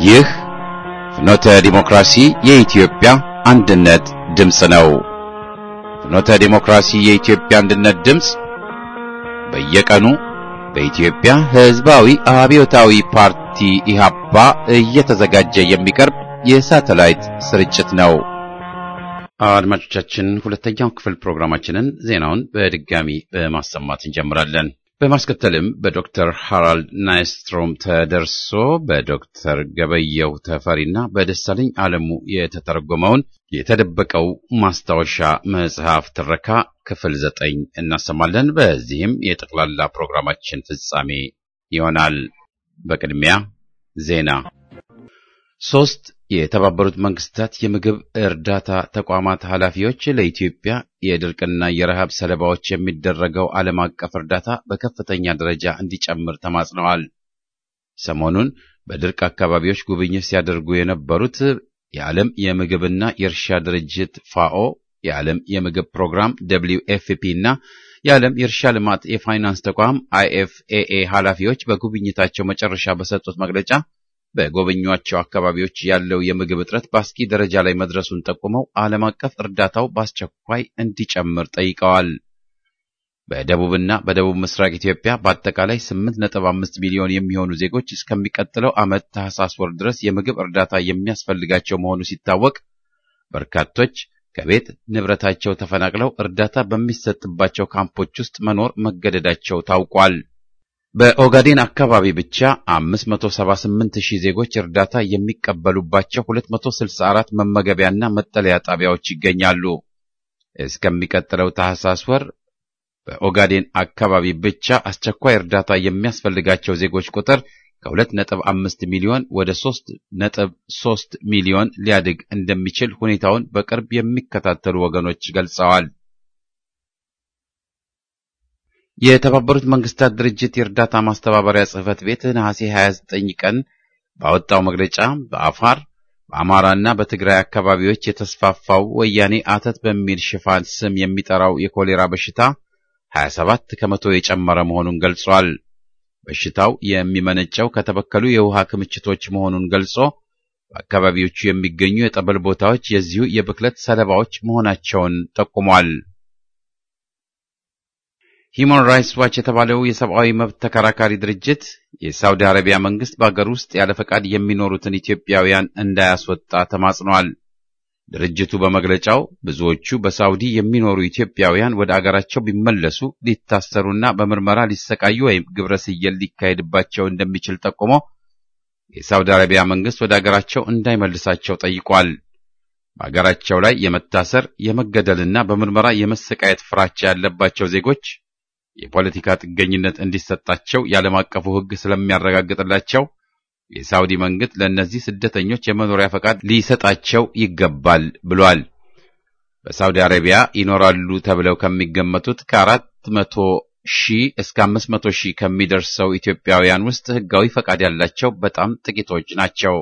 ይህ ፍኖተ ዲሞክራሲ የኢትዮጵያ አንድነት ድምፅ ነው። ፍኖተ ዲሞክራሲ የኢትዮጵያ አንድነት ድምፅ በየቀኑ በኢትዮጵያ ሕዝባዊ አብዮታዊ ፓርቲ ኢህአፓ እየተዘጋጀ የሚቀርብ የሳተላይት ስርጭት ነው። አድማጮቻችን፣ ሁለተኛው ክፍል ፕሮግራማችንን ዜናውን በድጋሚ በማሰማት እንጀምራለን። በማስከተልም በዶክተር ሃራልድ ናይስትሮም ተደርሶ በዶክተር ገበየው ተፈሪና በደሳለኝ ዓለሙ የተተረጎመውን የተደበቀው ማስታወሻ መጽሐፍ ትረካ ክፍል ዘጠኝ እናሰማለን። በዚህም የጠቅላላ ፕሮግራማችን ፍጻሜ ይሆናል። በቅድሚያ ዜና። ሶስት የተባበሩት መንግስታት የምግብ እርዳታ ተቋማት ኃላፊዎች ለኢትዮጵያ የድርቅና የረሃብ ሰለባዎች የሚደረገው ዓለም አቀፍ እርዳታ በከፍተኛ ደረጃ እንዲጨምር ተማጽነዋል። ሰሞኑን በድርቅ አካባቢዎች ጉብኝት ሲያደርጉ የነበሩት የዓለም የምግብና የእርሻ ድርጅት ፋኦ፣ የዓለም የምግብ ፕሮግራም ደብሊው ኤፍፒ እና የዓለም የእርሻ ልማት የፋይናንስ ተቋም አይኤፍኤኤ ኃላፊዎች በጉብኝታቸው መጨረሻ በሰጡት መግለጫ በጎበኟቸው አካባቢዎች ያለው የምግብ እጥረት በአስጊ ደረጃ ላይ መድረሱን ጠቁመው ዓለም አቀፍ እርዳታው በአስቸኳይ እንዲጨምር ጠይቀዋል። በደቡብና በደቡብ ምስራቅ ኢትዮጵያ በአጠቃላይ 8.5 ሚሊዮን የሚሆኑ ዜጎች እስከሚቀጥለው ዓመት ታህሳስ ወር ድረስ የምግብ እርዳታ የሚያስፈልጋቸው መሆኑ ሲታወቅ በርካቶች ከቤት ንብረታቸው ተፈናቅለው እርዳታ በሚሰጥባቸው ካምፖች ውስጥ መኖር መገደዳቸው ታውቋል። በኦጋዴን አካባቢ ብቻ 578 ሺህ ዜጎች እርዳታ የሚቀበሉባቸው 264 መመገቢያና መጠለያ ጣቢያዎች ይገኛሉ። እስከሚቀጥለው ታህሳስ ወር በኦጋዴን አካባቢ ብቻ አስቸኳይ እርዳታ የሚያስፈልጋቸው ዜጎች ቁጥር ከ2.5 ሚሊዮን ወደ 3.3 ሚሊዮን ሊያድግ እንደሚችል ሁኔታውን በቅርብ የሚከታተሉ ወገኖች ገልጸዋል። የተባበሩት መንግስታት ድርጅት የእርዳታ ማስተባበሪያ ጽሕፈት ቤት ነሐሴ 29 ቀን ባወጣው መግለጫ በአፋር በአማራና በትግራይ አካባቢዎች የተስፋፋው ወያኔ አተት በሚል ሽፋን ስም የሚጠራው የኮሌራ በሽታ 27 ከመቶ የጨመረ መሆኑን ገልጿል። በሽታው የሚመነጨው ከተበከሉ የውሃ ክምችቶች መሆኑን ገልጾ በአካባቢዎቹ የሚገኙ የጠበል ቦታዎች የዚሁ የብክለት ሰለባዎች መሆናቸውን ጠቁሟል። ሂዩማን ራይትስ ዋች የተባለው የሰብአዊ መብት ተከራካሪ ድርጅት የሳውዲ አረቢያ መንግስት በአገር ውስጥ ያለ ፈቃድ የሚኖሩትን ኢትዮጵያውያን እንዳያስወጣ ተማጽኗል። ድርጅቱ በመግለጫው ብዙዎቹ በሳውዲ የሚኖሩ ኢትዮጵያውያን ወደ አገራቸው ቢመለሱ ሊታሰሩና በምርመራ ሊሰቃዩ ወይም ግብረ ስየል ሊካሄድባቸው እንደሚችል ጠቁሞ የሳውዲ አረቢያ መንግስት ወደ አገራቸው እንዳይመልሳቸው ጠይቋል። በአገራቸው ላይ የመታሰር የመገደልና በምርመራ የመሰቃየት ፍራቻ ያለባቸው ዜጎች የፖለቲካ ጥገኝነት እንዲሰጣቸው የዓለም አቀፉ ሕግ ስለሚያረጋግጥላቸው የሳውዲ መንግስት ለእነዚህ ስደተኞች የመኖሪያ ፈቃድ ሊሰጣቸው ይገባል ብሏል። በሳውዲ አረቢያ ይኖራሉ ተብለው ከሚገመቱት ከአራት መቶ ሺህ እስከ አምስት መቶ ሺህ ከሚደርሰው ኢትዮጵያውያን ውስጥ ሕጋዊ ፈቃድ ያላቸው በጣም ጥቂቶች ናቸው።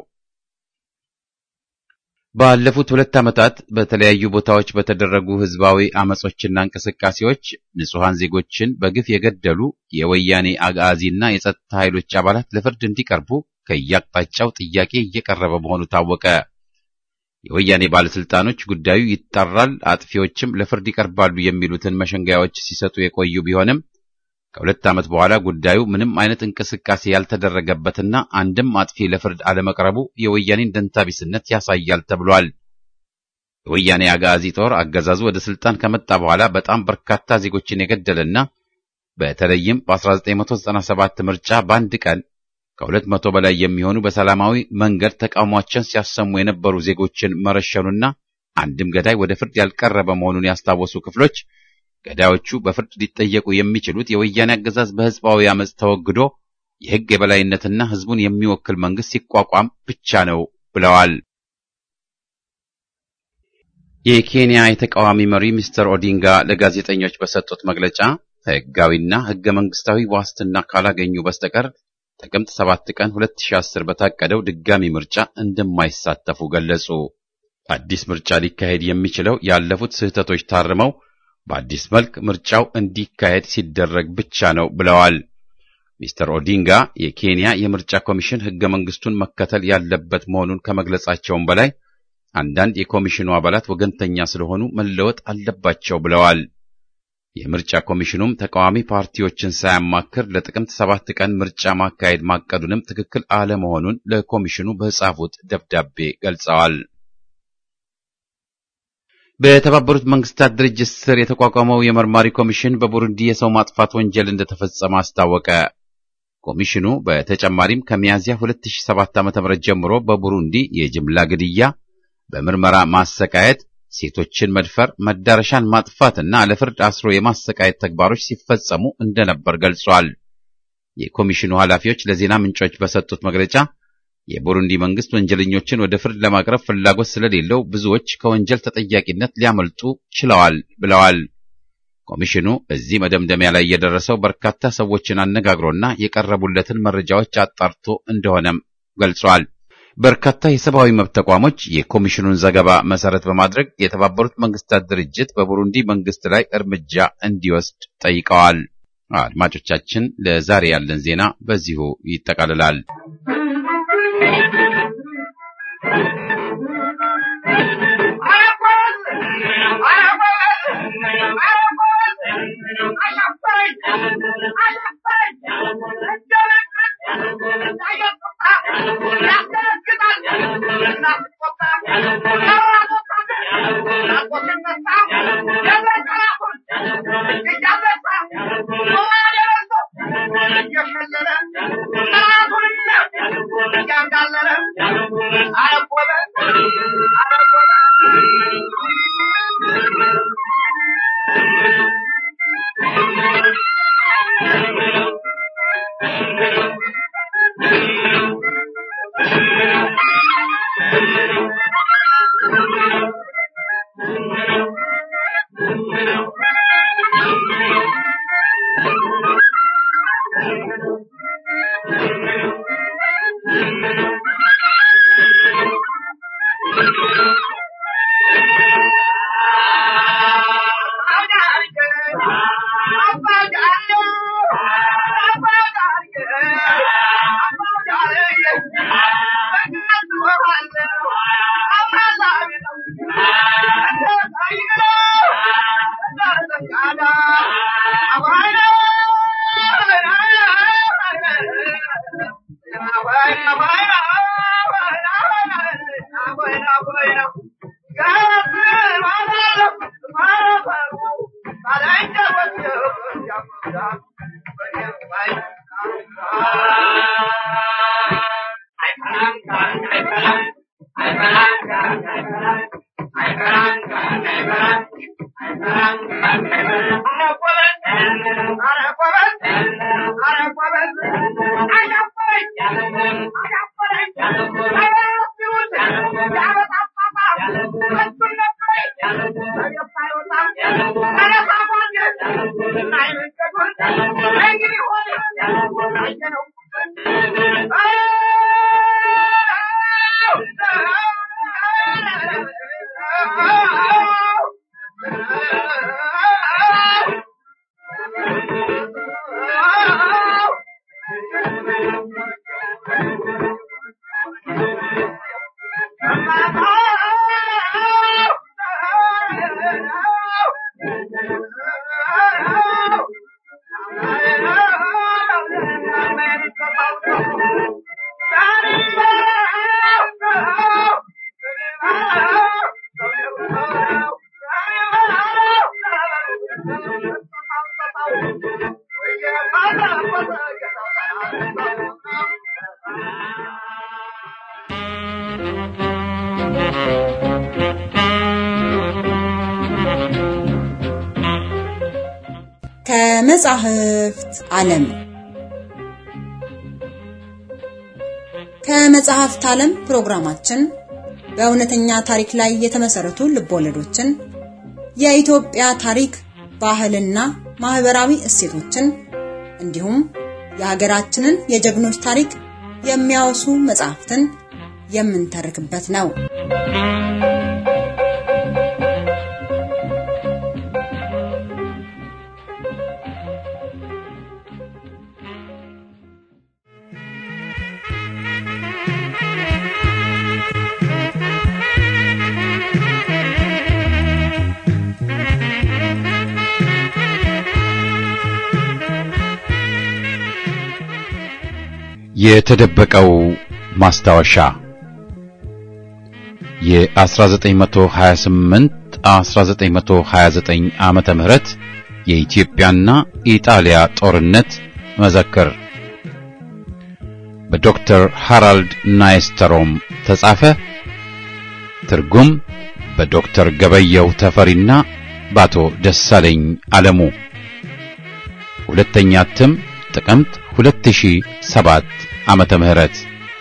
ባለፉት ሁለት ዓመታት በተለያዩ ቦታዎች በተደረጉ ህዝባዊ አመጾችና እንቅስቃሴዎች ንጹሐን ዜጎችን በግፍ የገደሉ የወያኔ አጋዚና የጸጥታ ኃይሎች አባላት ለፍርድ እንዲቀርቡ ከየአቅጣጫው ጥያቄ እየቀረበ መሆኑ ታወቀ። የወያኔ ባለስልጣኖች ጉዳዩ ይጣራል፣ አጥፊዎችም ለፍርድ ይቀርባሉ የሚሉትን መሸንጋዮች ሲሰጡ የቆዩ ቢሆንም ከሁለት ዓመት በኋላ ጉዳዩ ምንም አይነት እንቅስቃሴ ያልተደረገበትና አንድም አጥፊ ለፍርድ አለመቅረቡ የወያኔን ደንታቢስነት ያሳያል ተብሏል። የወያኔ አጋዚ ጦር አገዛዙ ወደ ስልጣን ከመጣ በኋላ በጣም በርካታ ዜጎችን የገደለና በተለይም በ1997 ምርጫ በአንድ ቀን ከሁለት መቶ በላይ የሚሆኑ በሰላማዊ መንገድ ተቃውሟቸውን ሲያሰሙ የነበሩ ዜጎችን መረሸኑና አንድም ገዳይ ወደ ፍርድ ያልቀረበ መሆኑን ያስታወሱ ክፍሎች ገዳዮቹ በፍርድ ሊጠየቁ የሚችሉት የወያኔ አገዛዝ በህዝባዊ አመፅ ተወግዶ የህግ የበላይነትና ህዝቡን የሚወክል መንግስት ሲቋቋም ብቻ ነው ብለዋል። የኬንያ የተቃዋሚ መሪ ሚስተር ኦዲንጋ ለጋዜጠኞች በሰጡት መግለጫ ህጋዊና ህገ መንግስታዊ ዋስትና ካላገኙ በስተቀር ጥቅምት 7 ቀን 2010 በታቀደው ድጋሚ ምርጫ እንደማይሳተፉ ገለጹ። አዲስ ምርጫ ሊካሄድ የሚችለው ያለፉት ስህተቶች ታርመው በአዲስ መልክ ምርጫው እንዲካሄድ ሲደረግ ብቻ ነው ብለዋል። ሚስተር ኦዲንጋ የኬንያ የምርጫ ኮሚሽን ሕገ መንግሥቱን መከተል ያለበት መሆኑን ከመግለጻቸውም በላይ አንዳንድ የኮሚሽኑ አባላት ወገንተኛ ስለሆኑ መለወጥ አለባቸው ብለዋል። የምርጫ ኮሚሽኑም ተቃዋሚ ፓርቲዎችን ሳያማክር ለጥቅምት ሰባት ቀን ምርጫ ማካሄድ ማቀዱንም ትክክል አለመሆኑን ለኮሚሽኑ በጻፉት ደብዳቤ ገልጸዋል። በተባበሩት መንግስታት ድርጅት ስር የተቋቋመው የመርማሪ ኮሚሽን በቡሩንዲ የሰው ማጥፋት ወንጀል እንደተፈጸመ አስታወቀ። ኮሚሽኑ በተጨማሪም ከሚያዝያ 2007 ዓ.ም ጀምሮ በቡሩንዲ የጅምላ ግድያ፣ በምርመራ ማሰቃየት፣ ሴቶችን መድፈር፣ መዳረሻን ማጥፋትና ለፍርድ አስሮ የማሰቃየት ተግባሮች ሲፈጸሙ እንደነበር ገልጿል። የኮሚሽኑ ኃላፊዎች ለዜና ምንጮች በሰጡት መግለጫ የቡሩንዲ መንግስት ወንጀለኞችን ወደ ፍርድ ለማቅረብ ፍላጎት ስለሌለው ብዙዎች ከወንጀል ተጠያቂነት ሊያመልጡ ችለዋል ብለዋል። ኮሚሽኑ እዚህ መደምደሚያ ላይ የደረሰው በርካታ ሰዎችን አነጋግሮና የቀረቡለትን መረጃዎች አጣርቶ እንደሆነም ገልጿል። በርካታ የሰብአዊ መብት ተቋሞች የኮሚሽኑን ዘገባ መሰረት በማድረግ የተባበሩት መንግስታት ድርጅት በቡሩንዲ መንግስት ላይ እርምጃ እንዲወስድ ጠይቀዋል። አድማጮቻችን፣ ለዛሬ ያለን ዜና በዚሁ ይጠቃልላል። ከመጻሕፍት ዓለም ከመጽሐፍት ዓለም ፕሮግራማችን በእውነተኛ ታሪክ ላይ የተመሰረቱ ልቦለዶችን፣ የኢትዮጵያ ታሪክ፣ ባህልና ማህበራዊ እሴቶችን እንዲሁም የሀገራችንን የጀግኖች ታሪክ የሚያወሱ መጽሐፍትን የምንተርክበት ነው። የተደበቀው ማስታወሻ የ1928 1929 ዓመተ ምህረት የኢትዮጵያና ኢጣሊያ ጦርነት መዘክር በዶክተር ሃራልድ ናይስተሮም ተጻፈ። ትርጉም በዶክተር ገበየው ተፈሪና በአቶ ደሳለኝ አለሙ። ሁለተኛ እትም ጥቅምት 2007 ዓመተ ምህረት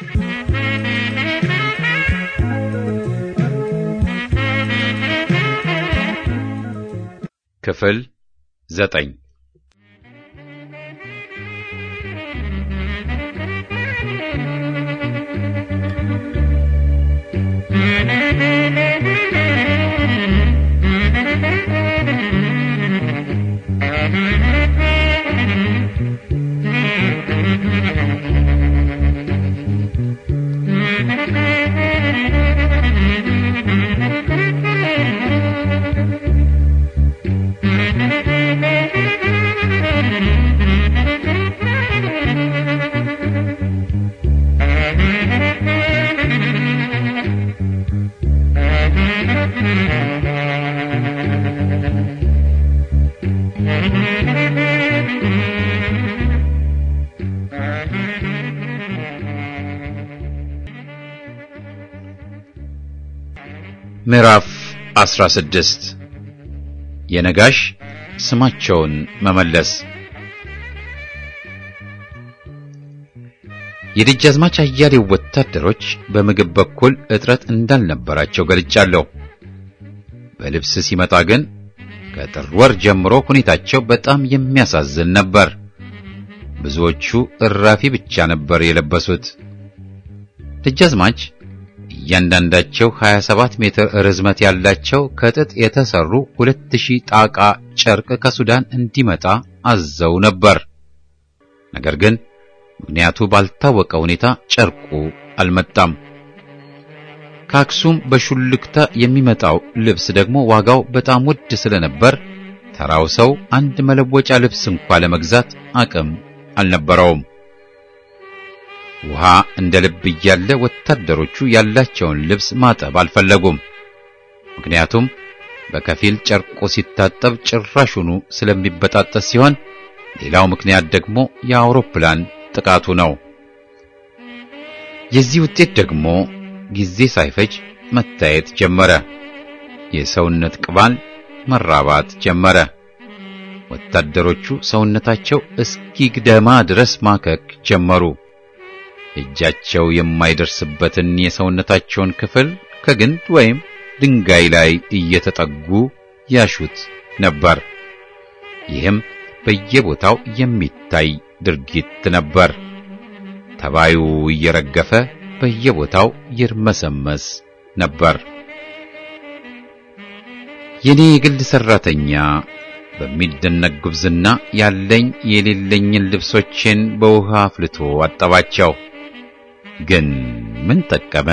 ክፍል ዘጠኝ ምዕራፍ 16 የነጋሽ ስማቸውን መመለስ የደጃዝማች አያሌው ወታደሮች በምግብ በኩል እጥረት እንዳልነበራቸው ገልጫለሁ። በልብስ ሲመጣ ግን ከጥር ወር ጀምሮ ሁኔታቸው በጣም የሚያሳዝን ነበር። ብዙዎቹ እራፊ ብቻ ነበር የለበሱት። ደጃዝማች እያንዳንዳቸው 27 ሜትር ርዝመት ያላቸው ከጥጥ የተሰሩ 2000 ጣቃ ጨርቅ ከሱዳን እንዲመጣ አዘው ነበር። ነገር ግን ምክንያቱ ባልታወቀ ሁኔታ ጨርቁ አልመጣም። ከአክሱም በሹልክታ የሚመጣው ልብስ ደግሞ ዋጋው በጣም ውድ ስለነበር ተራው ሰው አንድ መለወጫ ልብስ እንኳ ለመግዛት አቅም አልነበረውም። ውሃ እንደ ልብ እያለ ወታደሮቹ ያላቸውን ልብስ ማጠብ አልፈለጉም። ምክንያቱም በከፊል ጨርቁ ሲታጠብ ጭራሹኑ ስለሚበጣጠስ ሲሆን፣ ሌላው ምክንያት ደግሞ የአውሮፕላን ጥቃቱ ነው። የዚህ ውጤት ደግሞ ጊዜ ሳይፈጅ መታየት ጀመረ። የሰውነት ቅባል መራባት ጀመረ። ወታደሮቹ ሰውነታቸው እስኪግደማ ድረስ ማከክ ጀመሩ። እጃቸው የማይደርስበትን የሰውነታቸውን ክፍል ከግንድ ወይም ድንጋይ ላይ እየተጠጉ ያሹት ነበር። ይህም በየቦታው የሚታይ ድርጊት ነበር። ተባዩ እየረገፈ በየቦታው ይርመሰመስ ነበር። የኔ የግል ሰራተኛ በሚደነቅ ጉብዝና ያለኝ የሌለኝን ልብሶቼን በውሃ አፍልቶ አጠባቸው። ግን ምን ጠቀመ?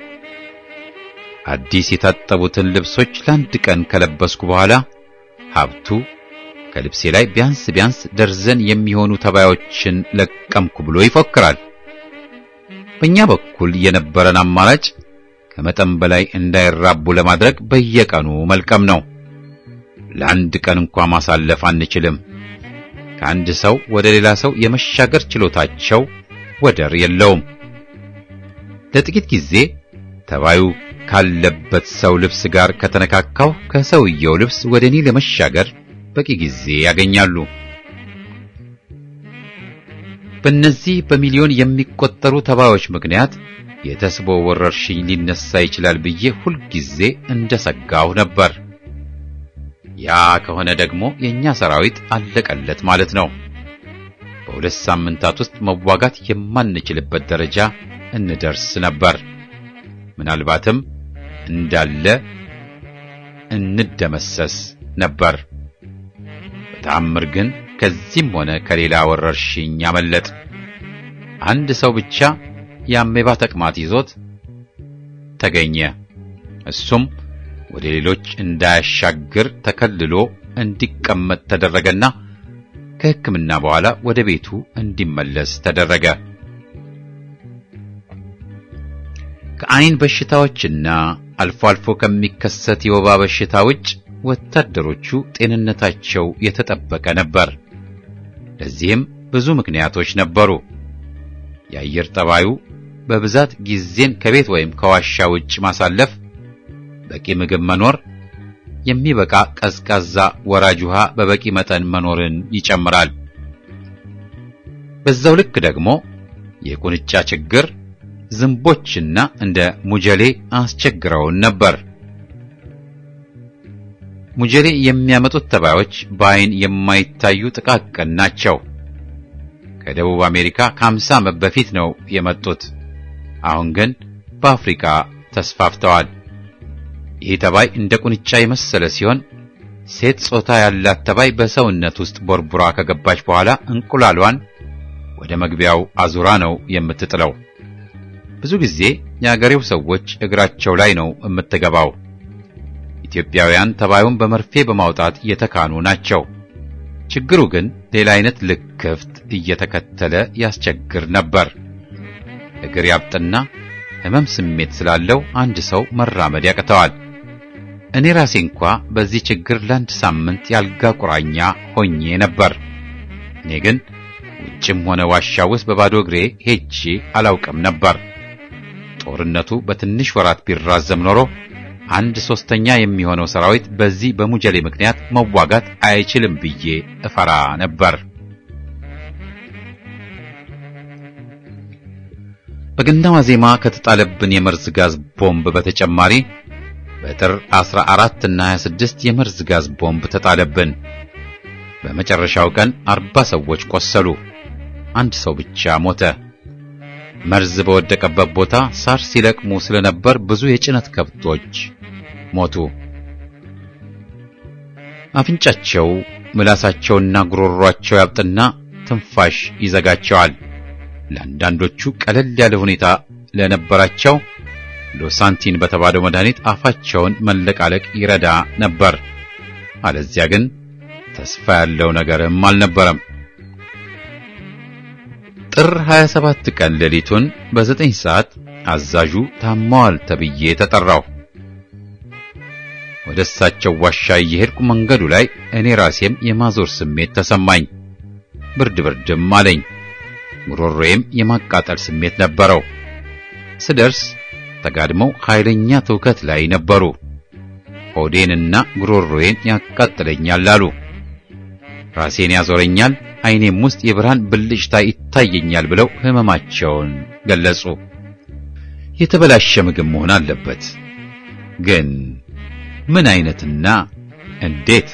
አዲስ የታጠቡትን ልብሶች ለአንድ ቀን ከለበስኩ በኋላ ሀብቱ ከልብሴ ላይ ቢያንስ ቢያንስ ደርዘን የሚሆኑ ተባዮችን ለቀምኩ ብሎ ይፎክራል። በእኛ በኩል የነበረን አማራጭ ከመጠን በላይ እንዳይራቡ ለማድረግ በየቀኑ መልቀም ነው። ለአንድ ቀን እንኳ ማሳለፍ አንችልም። ከአንድ ሰው ወደ ሌላ ሰው የመሻገር ችሎታቸው ወደር የለውም። ለጥቂት ጊዜ ተባዩ ካለበት ሰው ልብስ ጋር ከተነካካው ከሰውየው ልብስ ወደ እኔ ለመሻገር በቂ ጊዜ ያገኛሉ። በእነዚህ በሚሊዮን የሚቆጠሩ ተባዮች ምክንያት የተስቦ ወረርሽኝ ሊነሳ ይችላል ብዬ ሁልጊዜ እንደሰጋሁ ነበር። ያ ከሆነ ደግሞ የኛ ሰራዊት አለቀለት ማለት ነው። በሁለት ሳምንታት ውስጥ መዋጋት የማንችልበት ደረጃ እንደርስ ነበር። ምናልባትም እንዳለ እንደመሰስ ነበር። በተአምር ግን ከዚህም ሆነ ከሌላ ወረርሽኝ አመለጥ። አንድ ሰው ብቻ የአሜባ ተቅማጥ ይዞት ተገኘ። እሱም ወደ ሌሎች እንዳያሻግር ተከልሎ እንዲቀመጥ ተደረገና ከሕክምና በኋላ ወደ ቤቱ እንዲመለስ ተደረገ። ከአይን በሽታዎችና አልፎ አልፎ ከሚከሰት የወባ በሽታ ውጭ ወታደሮቹ ጤንነታቸው የተጠበቀ ነበር። ለዚህም ብዙ ምክንያቶች ነበሩ። የአየር ጠባዩ በብዛት ጊዜን ከቤት ወይም ከዋሻ ውጭ ማሳለፍ፣ በቂ ምግብ መኖር፣ የሚበቃ ቀዝቃዛ ወራጅ ውሃ በበቂ መጠን መኖርን ይጨምራል። በዛው ልክ ደግሞ የቁንጫ ችግር፣ ዝንቦችና እንደ ሙጀሌ አስቸግረውን ነበር። ሙጀሌ የሚያመጡት ተባዮች በአይን የማይታዩ ጥቃቅን ናቸው። ከደቡብ አሜሪካ ከአምሳ ዓመት በፊት ነው የመጡት። አሁን ግን በአፍሪካ ተስፋፍተዋል። ይህ ተባይ እንደ ቁንጫ የመሰለ ሲሆን ሴት ጾታ ያላት ተባይ በሰውነት ውስጥ ቦርቡራ ከገባች በኋላ እንቁላሏን ወደ መግቢያው አዙራ ነው የምትጥለው። ብዙ ጊዜ የአገሬው ሰዎች እግራቸው ላይ ነው የምትገባው። ኢትዮጵያውያን ተባዩን በመርፌ በማውጣት የተካኑ ናቸው። ችግሩ ግን ሌላ አይነት ልክፍት እየተከተለ ያስቸግር ነበር። እግር ያብጥና ሕመም ስሜት ስላለው አንድ ሰው መራመድ ያቅተዋል። እኔ ራሴ እንኳ በዚህ ችግር ለአንድ ሳምንት ያልጋ ቁራኛ ሆኜ ነበር። እኔ ግን ውጭም ሆነ ዋሻ ውስጥ በባዶ እግሬ ሄጄ አላውቅም ነበር። ጦርነቱ በትንሽ ወራት ቢራዘም ኖሮ አንድ ሶስተኛ የሚሆነው ሰራዊት በዚህ በሙጀሌ ምክንያት መዋጋት አይችልም ብዬ እፈራ ነበር። በገና ዋዜማ ከተጣለብን የመርዝ ጋዝ ቦምብ በተጨማሪ በጥር 14 እና 26 የመርዝ ጋዝ ቦምብ ተጣለብን። በመጨረሻው ቀን አርባ ሰዎች ቆሰሉ። አንድ ሰው ብቻ ሞተ። መርዝ በወደቀበት ቦታ ሳር ሲለቅሙ ስለነበር ብዙ የጭነት ከብቶች ሞቱ። አፍንጫቸው፣ ምላሳቸውና ጉሮሯቸው ያብጥና ትንፋሽ ይዘጋቸዋል። ለአንዳንዶቹ ቀለል ያለ ሁኔታ ለነበራቸው ሎሳንቲን በተባለው መድኃኒት አፋቸውን መለቃለቅ ይረዳ ነበር። አለዚያ ግን ተስፋ ያለው ነገርም አልነበረም። ጥር 27 ቀን ሌሊቱን በዘጠኝ ሰዓት አዛዡ ታማዋል ተብዬ ተጠራው። ወደ እሳቸው ዋሻ እየሄድኩ መንገዱ ላይ እኔ ራሴም የማዞር ስሜት ተሰማኝ። ብርድ ብርድም አለኝ። ጉሮሮዬም የማቃጠል ስሜት ነበረው። ስደርስ ተጋድመው ኃይለኛ ትውከት ላይ ነበሩ። ሆዴንና ጉሮሮዬን ያቃጥለኛል አሉ። ራሴን ያዞረኛል፣ ዓይኔም ውስጥ የብርሃን ብልጭታ ይታየኛል ብለው ሕመማቸውን ገለጹ። የተበላሸ ምግብ መሆን አለበት። ግን ምን አይነትና እንዴት?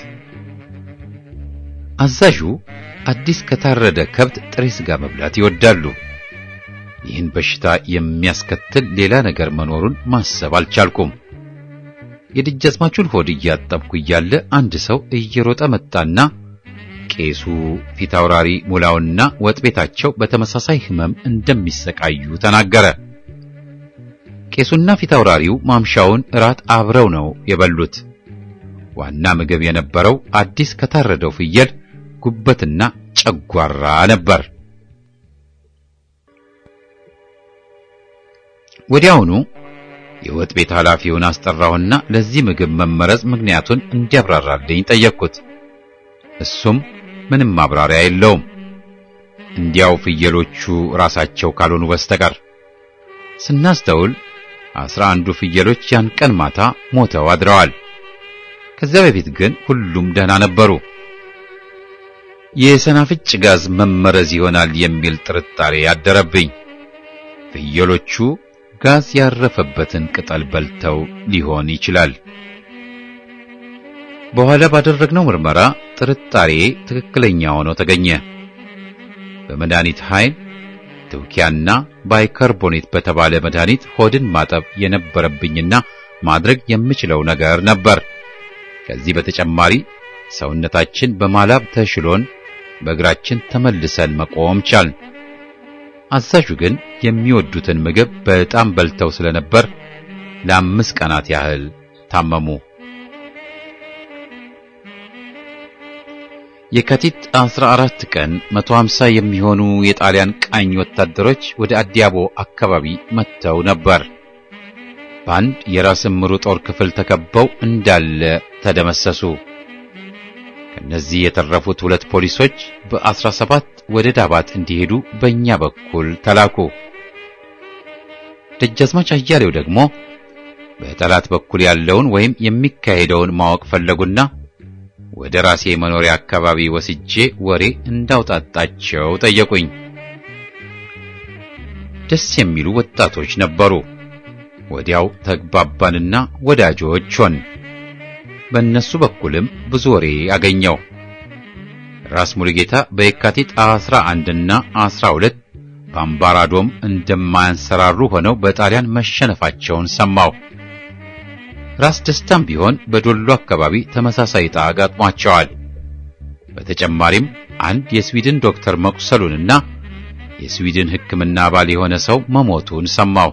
አዛዡ አዲስ ከታረደ ከብት ጥሬ ሥጋ መብላት ይወዳሉ። ይህን በሽታ የሚያስከትል ሌላ ነገር መኖሩን ማሰብ አልቻልኩም። የደጃዝማቹን ሆድ እያጠብኩ እያለ አንድ ሰው እየሮጠ መጣና ቄሱ ፊታውራሪ ሙላውና ወጥ ቤታቸው በተመሳሳይ ሕመም እንደሚሰቃዩ ተናገረ። ቄሱና ፊታውራሪው ማምሻውን እራት አብረው ነው የበሉት። ዋና ምግብ የነበረው አዲስ ከታረደው ፍየል ጉበትና ጨጓራ ነበር። ወዲያውኑ የወጥ ቤት ኃላፊውን አስጠራሁና ለዚህ ምግብ መመረዝ ምክንያቱን እንዲያብራራልኝ ጠየቅኩት። እሱም ምንም ማብራሪያ የለውም፣ እንዲያው ፍየሎቹ ራሳቸው ካልሆኑ በስተቀር። ስናስተውል አስራ አንዱ ፍየሎች ያን ቀን ማታ ሞተው አድረዋል። ከዚያ በፊት ግን ሁሉም ደህና ነበሩ። የሰናፍጭ ጋዝ መመረዝ ይሆናል የሚል ጥርጣሬ ያደረብኝ። ፍየሎቹ ጋዝ ያረፈበትን ቅጠል በልተው ሊሆን ይችላል። በኋላ ባደረግነው ምርመራ ጥርጣሬ ትክክለኛ ሆኖ ተገኘ። በመድኃኒት ኃይል ትውኪያና ባይካርቦኔት በተባለ መድኃኒት ሆድን ማጠብ የነበረብኝና ማድረግ የምችለው ነገር ነበር። ከዚህ በተጨማሪ ሰውነታችን በማላብ ተሽሎን በእግራችን ተመልሰን መቆም ቻልን። አዛዡ ግን የሚወዱትን ምግብ በጣም በልተው ስለነበር ለአምስት ቀናት ያህል ታመሙ። የካቲት 14 ቀን 150 የሚሆኑ የጣሊያን ቃኝ ወታደሮች ወደ አዲያቦ አካባቢ መጥተው ነበር። በአንድ የራስ እምሩ ጦር ክፍል ተከበው እንዳለ ተደመሰሱ። ከነዚህ የተረፉት ሁለት ፖሊሶች በአስራ ሰባት ወደ ዳባት እንዲሄዱ በእኛ በኩል ተላኩ። ደጃዝማች አያሌው ደግሞ በጠላት በኩል ያለውን ወይም የሚካሄደውን ማወቅ ፈለጉና ወደ ራሴ መኖሪያ አካባቢ ወስጄ ወሬ እንዳውጣጣቸው ጠየቁኝ። ደስ የሚሉ ወጣቶች ነበሩ። ወዲያው ተግባባንና ወዳጆች ሆን። በእነሱ በኩልም ብዙ ወሬ አገኘው። ራስ ሙሉጌታ በየካቲት 11 እና 12 በአምባራዶም እንደማያንሰራሩ ሆነው በጣሊያን መሸነፋቸውን ሰማው። ራስ ደስታም ቢሆን በዶሎ አካባቢ ተመሳሳይ ዕጣ አጋጥሟቸዋል። በተጨማሪም አንድ የስዊድን ዶክተር መቁሰሉንና የስዊድን ሕክምና አባል የሆነ ሰው መሞቱን ሰማው።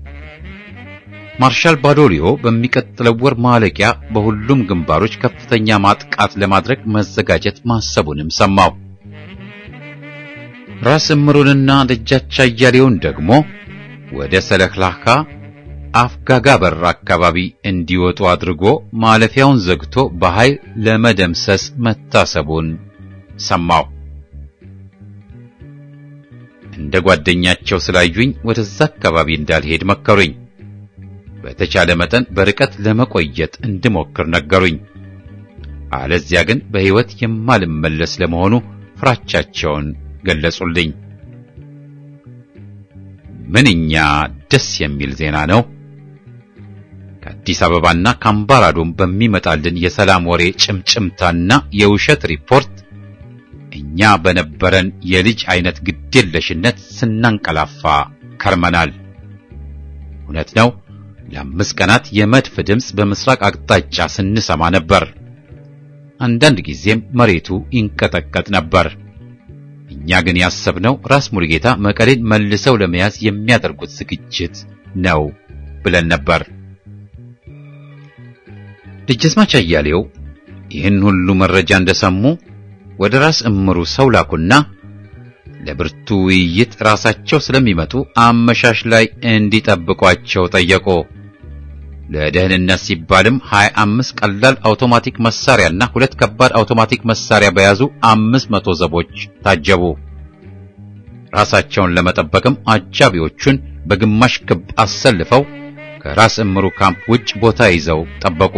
ማርሻል ባዶሊዮ በሚቀጥለው ወር ማለቂያ በሁሉም ግንባሮች ከፍተኛ ማጥቃት ለማድረግ መዘጋጀት ማሰቡንም ሰማው። ራስ እምሩንና ደጃች አያሌውን ደግሞ ወደ ሰለክላካ አፍጋጋ በር አካባቢ እንዲወጡ አድርጎ ማለፊያውን ዘግቶ በኃይል ለመደምሰስ መታሰቡን ሰማው። እንደ ጓደኛቸው ስላዩኝ ወደዛ አካባቢ እንዳልሄድ መከሩኝ። በተቻለ መጠን በርቀት ለመቆየት እንድሞክር ነገሩኝ። አለዚያ ግን በሕይወት የማልመለስ ለመሆኑ ፍራቻቸውን ገለጹልኝ። ምንኛ ደስ የሚል ዜና ነው! ከአዲስ አበባና ከአምባራዶም በሚመጣልን የሰላም ወሬ ጭምጭምታና የውሸት ሪፖርት እኛ በነበረን የልጅ አይነት ግዴለሽነት ስናንቀላፋ ከርመናል። እውነት ነው። ለአምስት ቀናት የመድፍ ድምፅ በምስራቅ አቅጣጫ ስንሰማ ነበር። አንዳንድ ጊዜም መሬቱ ይንቀጠቀጥ ነበር። እኛ ግን ያሰብነው ራስ ሙሉጌታ መቀሌን መልሰው ለመያዝ የሚያደርጉት ዝግጅት ነው ብለን ነበር። ደጃዝማች አያሌው ይህን ሁሉ መረጃ እንደሰሙ ወደ ራስ እምሩ ሰው ላኩና ለብርቱ ውይይት ራሳቸው ስለሚመጡ አመሻሽ ላይ እንዲጠብቋቸው ጠየቁ። ለደህንነት ሲባልም 25 ቀላል አውቶማቲክ መሳሪያና ሁለት ከባድ አውቶማቲክ መሳሪያ በያዙ 500 ዘቦች ታጀቡ። ራሳቸውን ለመጠበቅም አጃቢዎቹን በግማሽ ክብ አሰልፈው ከራስ እምሩ ካምፕ ውጭ ቦታ ይዘው ጠበቁ።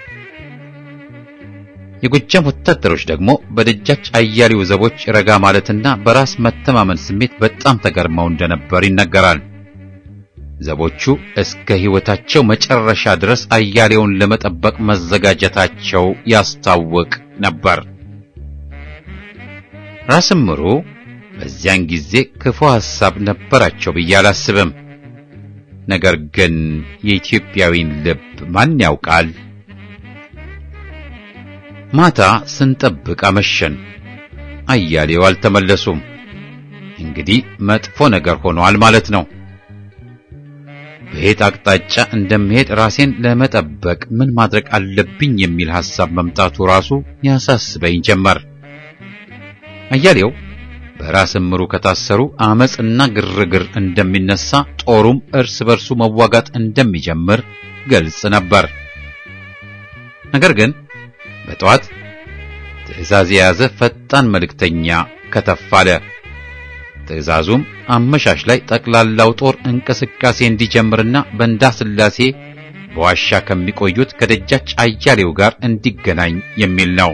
የጎጃም ወታደሮች ደግሞ በደጃች አያሌው ዘቦች ረጋ ማለትና በራስ መተማመን ስሜት በጣም ተገርመው እንደነበር ይነገራል። ዘቦቹ እስከ ሕይወታቸው መጨረሻ ድረስ አያሌውን ለመጠበቅ መዘጋጀታቸው ያስታውቅ ነበር። ራስ እምሩ በዚያን ጊዜ ክፉ ሐሳብ ነበራቸው ብዬ አላስብም። ነገር ግን የኢትዮጵያዊን ልብ ማን ያውቃል? ማታ ስንጠብቅ አመሸን። አያሌው አልተመለሱም። እንግዲህ መጥፎ ነገር ሆኗል ማለት ነው። በየት አቅጣጫ እንደምሄድ ራሴን ለመጠበቅ ምን ማድረግ አለብኝ የሚል ሐሳብ መምጣቱ ራሱ ያሳስበኝ ጀመር። አያሌው በራስ እምሩ ከታሰሩ አመጽና ግርግር እንደሚነሳ፣ ጦሩም እርስ በርሱ መዋጋት እንደሚጀምር ግልጽ ነበር። ነገር ግን በጠዋት ትዕዛዝ የያዘ ፈጣን መልእክተኛ ከተፍ አለ። ትዕዛዙም አመሻሽ ላይ ጠቅላላው ጦር እንቅስቃሴ እንዲጀምርና በእንዳ ስላሴ በዋሻ ከሚቆዩት ከደጃች አያሌው ጋር እንዲገናኝ የሚል ነው።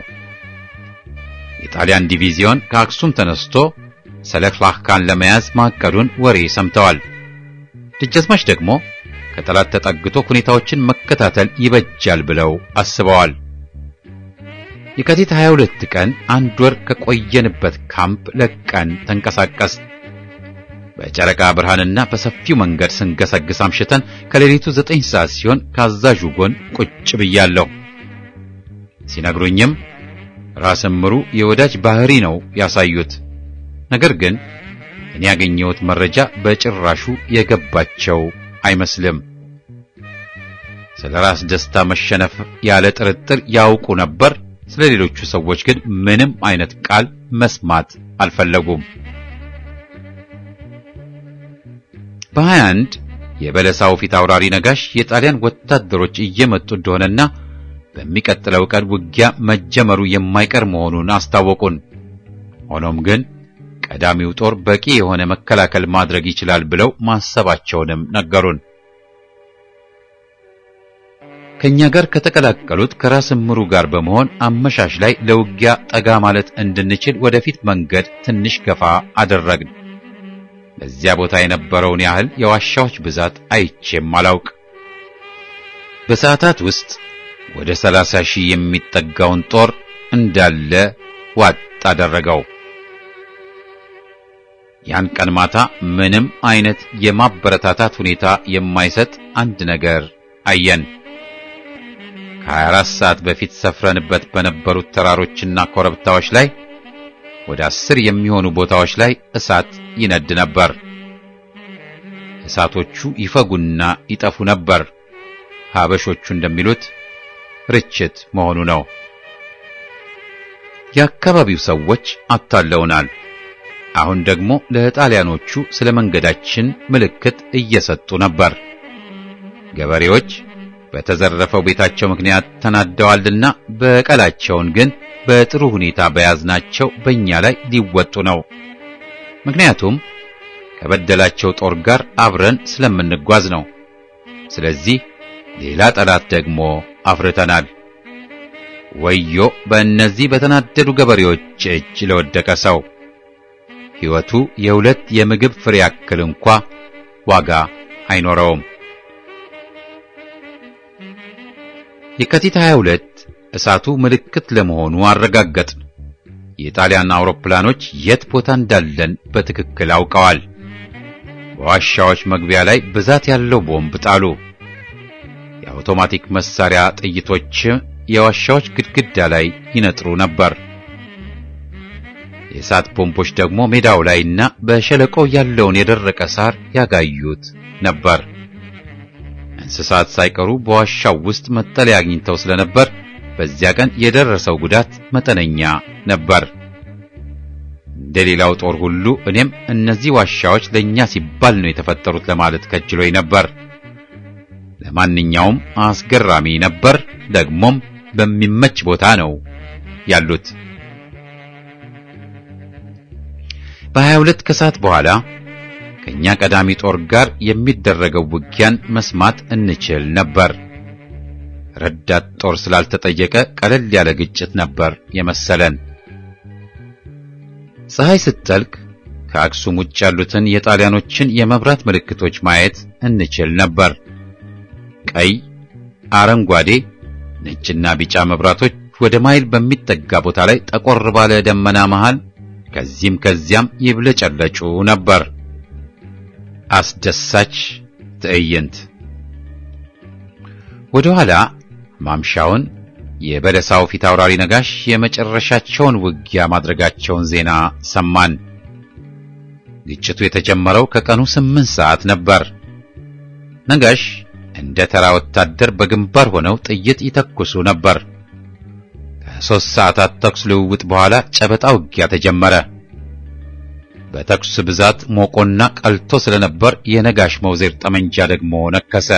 የጣሊያን ዲቪዚዮን ከአክሱም ተነስቶ ሰለክላካን ለመያዝ ማቀዱን ወሬ ሰምተዋል። ደጃዝማች ደግሞ ከጠላት ተጠግቶ ሁኔታዎችን መከታተል ይበጃል ብለው አስበዋል። የካቲት 22 ቀን አንድ ወር ከቆየንበት ካምፕ ለቀን ተንቀሳቀስ። በጨረቃ ብርሃንና በሰፊው መንገድ ስንገሰግስ አምሽተን ከሌሊቱ ዘጠኝ ሰዓት ሲሆን ካዛዡ ጎን ቁጭ ብያለሁ። ሲነግሩኝም ራስ እምሩ የወዳጅ ባህሪ ነው ያሳዩት። ነገር ግን እኔ ያገኘሁት መረጃ በጭራሹ የገባቸው አይመስልም። ስለ ራስ ደስታ መሸነፍ ያለ ጥርጥር ያውቁ ነበር። ስለ ሌሎቹ ሰዎች ግን ምንም አይነት ቃል መስማት አልፈለጉም። በ21 የበለሳው ፊት አውራሪ ነጋሽ የጣሊያን ወታደሮች እየመጡ እንደሆነና በሚቀጥለው ቀን ውጊያ መጀመሩ የማይቀር መሆኑን አስታወቁን። ሆኖም ግን ቀዳሚው ጦር በቂ የሆነ መከላከል ማድረግ ይችላል ብለው ማሰባቸውንም ነገሩን። ከኛ ጋር ከተቀላቀሉት ከራስ ምሩ ጋር በመሆን አመሻሽ ላይ ለውጊያ ጠጋ ማለት እንድንችል ወደፊት መንገድ ትንሽ ገፋ አደረግን። በዚያ ቦታ የነበረውን ያህል የዋሻዎች ብዛት አይቼም አላውቅ። በሰዓታት ውስጥ ወደ ሰላሳ ሺህ የሚጠጋውን ጦር እንዳለ ዋጥ አደረገው። ያን ቀን ማታ ምንም አይነት የማበረታታት ሁኔታ የማይሰጥ አንድ ነገር አየን። ከ24 ሰዓት በፊት ሰፍረንበት በነበሩት ተራሮችና ኮረብታዎች ላይ ወደ አስር የሚሆኑ ቦታዎች ላይ እሳት ይነድ ነበር። እሳቶቹ ይፈጉና ይጠፉ ነበር። ሀበሾቹ እንደሚሉት ርችት መሆኑ ነው። የአካባቢው ሰዎች አታለውናል። አሁን ደግሞ ለጣሊያኖቹ ስለ መንገዳችን ምልክት እየሰጡ ነበር። ገበሬዎች በተዘረፈው ቤታቸው ምክንያት ተናደዋልና በቀላቸውን ግን በጥሩ ሁኔታ በያዝናቸው በእኛ ላይ ሊወጡ ነው። ምክንያቱም ከበደላቸው ጦር ጋር አብረን ስለምንጓዝ ነው። ስለዚህ ሌላ ጠላት ደግሞ አፍርተናል። ወዮ በእነዚህ በተናደዱ ገበሬዎች እጅ ለወደቀ ሰው ሕይወቱ የሁለት የምግብ ፍሬ ያክል እንኳ ዋጋ አይኖረውም። የካቲት 22 እሳቱ ምልክት ለመሆኑ አረጋገጥን። የጣሊያን አውሮፕላኖች የት ቦታ እንዳለን በትክክል አውቀዋል። በዋሻዎች መግቢያ ላይ ብዛት ያለው ቦምብ ጣሉ። የአውቶማቲክ መሳሪያ ጥይቶች የዋሻዎች ግድግዳ ላይ ይነጥሩ ነበር። የእሳት ቦምቦች ደግሞ ሜዳው ላይና በሸለቆው ያለውን የደረቀ ሳር ያጋዩት ነበር። እንስሳት ሳይቀሩ በዋሻው ውስጥ መጠለያ አግኝተው ስለነበር በዚያ ቀን የደረሰው ጉዳት መጠነኛ ነበር። እንደ ሌላው ጦር ሁሉ እኔም እነዚህ ዋሻዎች ለእኛ ሲባል ነው የተፈጠሩት ለማለት ከጅሎኝ ነበር። ለማንኛውም አስገራሚ ነበር። ደግሞም በሚመች ቦታ ነው ያሉት። በሀያ ሁለት ከሰዓት በኋላ ከኛ ቀዳሚ ጦር ጋር የሚደረገው ውጊያን መስማት እንችል ነበር። ረዳት ጦር ስላልተጠየቀ ቀለል ያለ ግጭት ነበር የመሰለን። ፀሐይ ስትጠልቅ ከአክሱም ውጭ ያሉትን የጣሊያኖችን የመብራት ምልክቶች ማየት እንችል ነበር። ቀይ፣ አረንጓዴ፣ ነጭና ቢጫ መብራቶች ወደ ማይል በሚጠጋ ቦታ ላይ ጠቆር ባለ ደመና መሃል ከዚህም ከዚያም ይብለጨለጩ ነበር። አስደሳች ትዕይንት። ወደ ኋላ ማምሻውን የበለሳው ፊት አውራሪ ነጋሽ የመጨረሻቸውን ውጊያ ማድረጋቸውን ዜና ሰማን። ግጭቱ የተጀመረው ከቀኑ ስምንት ሰዓት ነበር። ነጋሽ እንደ ተራ ወታደር በግንባር ሆነው ጥይት ይተኩሱ ነበር። ከሦስት ሰዓታት ተኩስ ልውውጥ በኋላ ጨበጣ ውጊያ ተጀመረ። በተኩስ ብዛት ሞቆና ቀልቶ ስለነበር የነጋሽ መውዜር ጠመንጃ ደግሞ ነከሰ።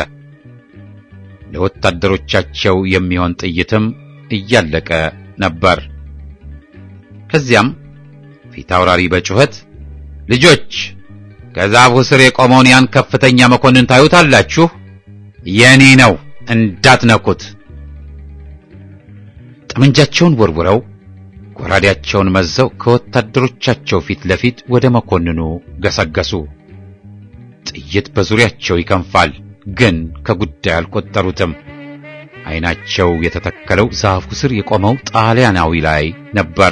ለወታደሮቻቸው የሚሆን ጥይትም እያለቀ ነበር። ከዚያም ፊት አውራሪ በጩኸት ልጆች ከዛፉ ስር የቆመውን ያን ከፍተኛ መኮንን ታዩታላችሁ? የኔ ነው፣ እንዳትነኩት። ጠመንጃቸውን ወርውረው ጎራዴያቸውን መዘው ከወታደሮቻቸው ፊት ለፊት ወደ መኮንኑ ገሰገሱ። ጥይት በዙሪያቸው ይከንፋል፣ ግን ከጉዳይ አልቆጠሩትም። ዓይናቸው የተተከለው ዛፉ ስር የቆመው ጣሊያናዊ ላይ ነበር።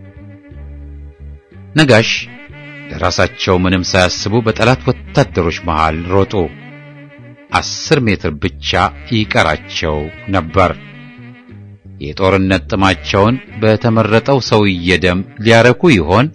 ነጋሽ ለራሳቸው ምንም ሳያስቡ በጠላት ወታደሮች መሃል ሮጡ። አስር ሜትር ብቻ ይቀራቸው ነበር። የጦርነት ጥማቸውን በተመረጠው ሰውዬ ደም ሊያረኩ ይሆን?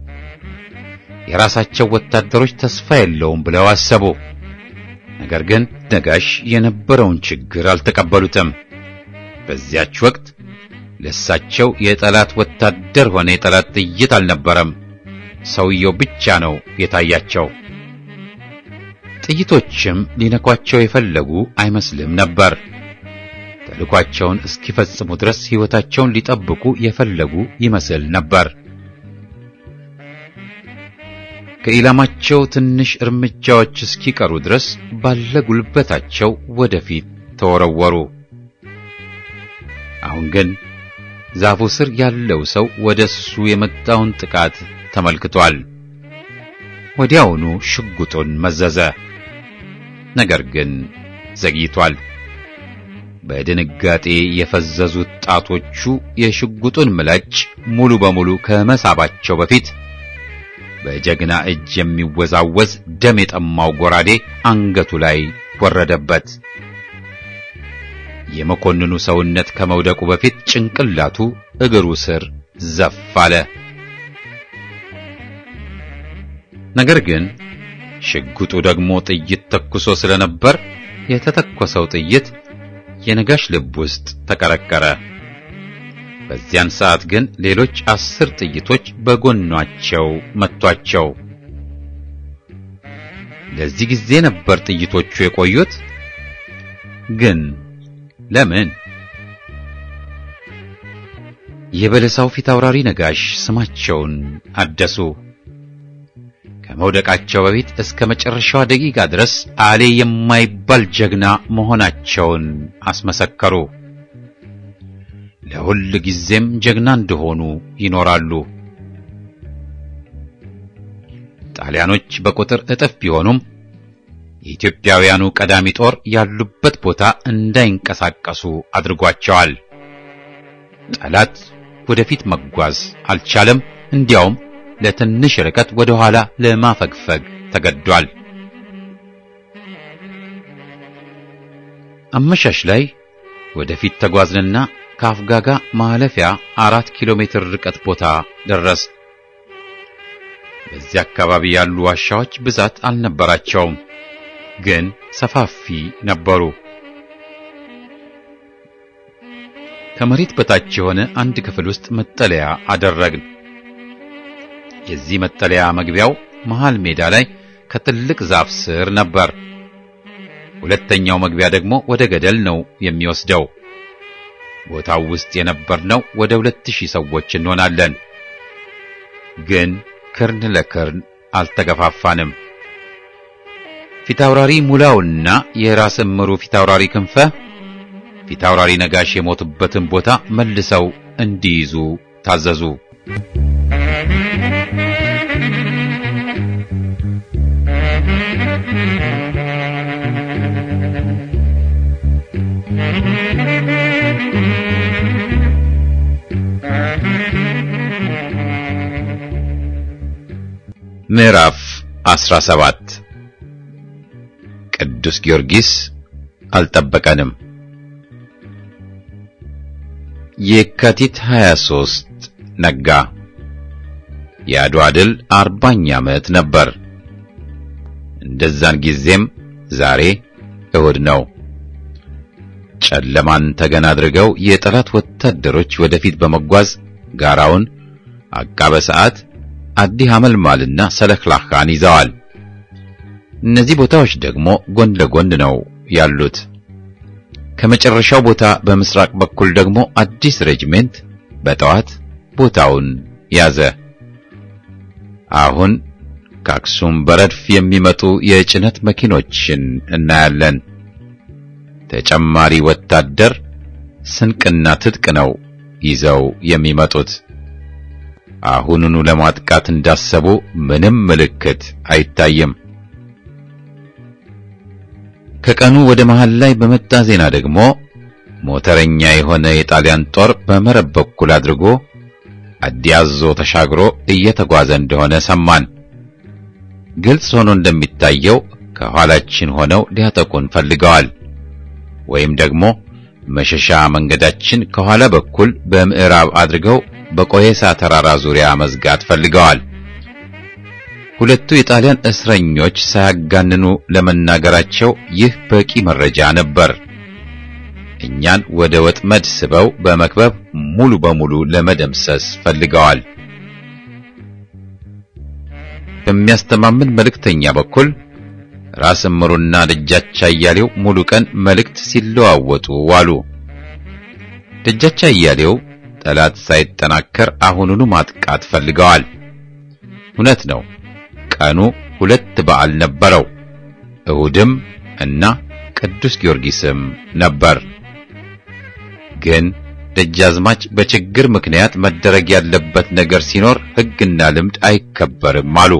የራሳቸው ወታደሮች ተስፋ የለውም ብለው አሰቡ። ነገር ግን ነጋሽ የነበረውን ችግር አልተቀበሉትም። በዚያች ወቅት ለሳቸው የጠላት ወታደር ሆነ የጠላት ጥይት አልነበረም። ሰውየው ብቻ ነው የታያቸው። ጥይቶችም ሊነኳቸው የፈለጉ አይመስልም ነበር። ተልኳቸውን እስኪፈጽሙ ድረስ ሕይወታቸውን ሊጠብቁ የፈለጉ ይመስል ነበር። ከኢላማቸው ትንሽ እርምጃዎች እስኪቀሩ ድረስ ባለ ጉልበታቸው ወደፊት ተወረወሩ። አሁን ግን ዛፉ ስር ያለው ሰው ወደሱ የመጣውን ጥቃት ተመልክቷል። ወዲያውኑ ሽጉጡን መዘዘ። ነገር ግን ዘግይቷል። በድንጋጤ የፈዘዙት ጣቶቹ የሽጉጡን ምላጭ ሙሉ በሙሉ ከመሳባቸው በፊት በጀግና እጅ የሚወዛወዝ ደም የጠማው ጎራዴ አንገቱ ላይ ወረደበት። የመኮንኑ ሰውነት ከመውደቁ በፊት ጭንቅላቱ እግሩ ስር ዘፍ አለ። ነገር ግን ሽጉጡ ደግሞ ጥይት ተኩሶ ስለነበር የተተኮሰው ጥይት የነጋሽ ልብ ውስጥ ተቀረቀረ። በዚያን ሰዓት ግን ሌሎች አስር ጥይቶች በጎኗቸው መቷቸው። ለዚህ ጊዜ ነበር ጥይቶቹ የቆዩት። ግን ለምን? የበለሳው ፊት አውራሪ ነጋሽ ስማቸውን አደሱ። ከመውደቃቸው በፊት እስከ መጨረሻዋ ደቂቃ ድረስ አሌ የማይባል ጀግና መሆናቸውን አስመሰከሩ። ለሁል ጊዜም ጀግና እንደሆኑ ይኖራሉ። ጣሊያኖች በቁጥር እጥፍ ቢሆኑም የኢትዮጵያውያኑ ቀዳሚ ጦር ያሉበት ቦታ እንዳይንቀሳቀሱ አድርጓቸዋል። ጠላት ወደፊት መጓዝ አልቻለም። እንዲያውም ለትንሽ ርቀት ወደ ኋላ ለማፈግፈግ ተገዷል። አመሻሽ ላይ ወደፊት ተጓዝንና ከአፍጋጋ ማለፊያ አራት ኪሎ ሜትር ርቀት ቦታ ደረስ። በዚህ አካባቢ ያሉ ዋሻዎች ብዛት አልነበራቸውም፣ ግን ሰፋፊ ነበሩ። ከመሬት በታች የሆነ አንድ ክፍል ውስጥ መጠለያ አደረግን። የዚህ መጠለያ መግቢያው መሃል ሜዳ ላይ ከትልቅ ዛፍ ስር ነበር። ሁለተኛው መግቢያ ደግሞ ወደ ገደል ነው የሚወስደው። ቦታው ውስጥ የነበርነው ወደ ሁለት ሺህ ሰዎች እንሆናለን። ግን ክርን ለክርን አልተገፋፋንም። ፊታውራሪ ሙላውና የራስ እምሩ ፊታውራሪ ክንፈ ፊታውራሪ ነጋሽ የሞቱበትን ቦታ መልሰው እንዲይዙ ታዘዙ። ምዕራፍ 17 ቅዱስ ጊዮርጊስ አልጠበቀንም። የካቲት 23 ነጋ። የአድዋ ድል አርባኛ ዓመት ነበር። እንደዛን ጊዜም ዛሬ እሁድ ነው። ጨለማን ተገን አድርገው የጠላት ወታደሮች ወደፊት በመጓዝ ጋራውን፣ አቃበ ሰዓት፣ አዲ ሐመልማልና ሰለክላካን ይዘዋል። እነዚህ ቦታዎች ደግሞ ጎን ለጎን ነው ያሉት። ከመጨረሻው ቦታ በምስራቅ በኩል ደግሞ አዲስ ሬጅሜንት በጠዋት ቦታውን ያዘ። አሁን ከአክሱም በረድፍ የሚመጡ የጭነት መኪኖችን እናያለን። ተጨማሪ ወታደር ስንቅና ትጥቅ ነው ይዘው የሚመጡት። አሁኑኑ ለማጥቃት እንዳሰቡ ምንም ምልክት አይታይም። ከቀኑ ወደ መሃል ላይ በመጣ ዜና ደግሞ ሞተረኛ የሆነ የጣሊያን ጦር በመረብ በኩል አድርጎ አዲያዞ ተሻግሮ እየተጓዘ እንደሆነ ሰማን። ግልጽ ሆኖ እንደሚታየው ከኋላችን ሆነው ሊያጠቁን ፈልገዋል። ወይም ደግሞ መሸሻ መንገዳችን ከኋላ በኩል በምዕራብ አድርገው በቆየሳ ተራራ ዙሪያ መዝጋት ፈልገዋል። ሁለቱ የጣሊያን እስረኞች ሳያጋንኑ ለመናገራቸው ይህ በቂ መረጃ ነበር። እኛን ወደ ወጥመድ ስበው በመክበብ ሙሉ በሙሉ ለመደምሰስ ፈልገዋል። በሚያስተማምን መልእክተኛ በኩል ራስ እምሩና ደጃች አያሌው ሙሉ ቀን መልእክት ሲለዋወጡ ዋሉ። ደጃች አያሌው ጠላት ሳይጠናከር አሁኑኑ ማጥቃት ፈልገዋል። እውነት ነው፣ ቀኑ ሁለት በዓል ነበረው። እሁድም እና ቅዱስ ጊዮርጊስም ነበር። ግን ደጃዝማች በችግር ምክንያት መደረግ ያለበት ነገር ሲኖር ሕግና ልምድ አይከበርም አሉ።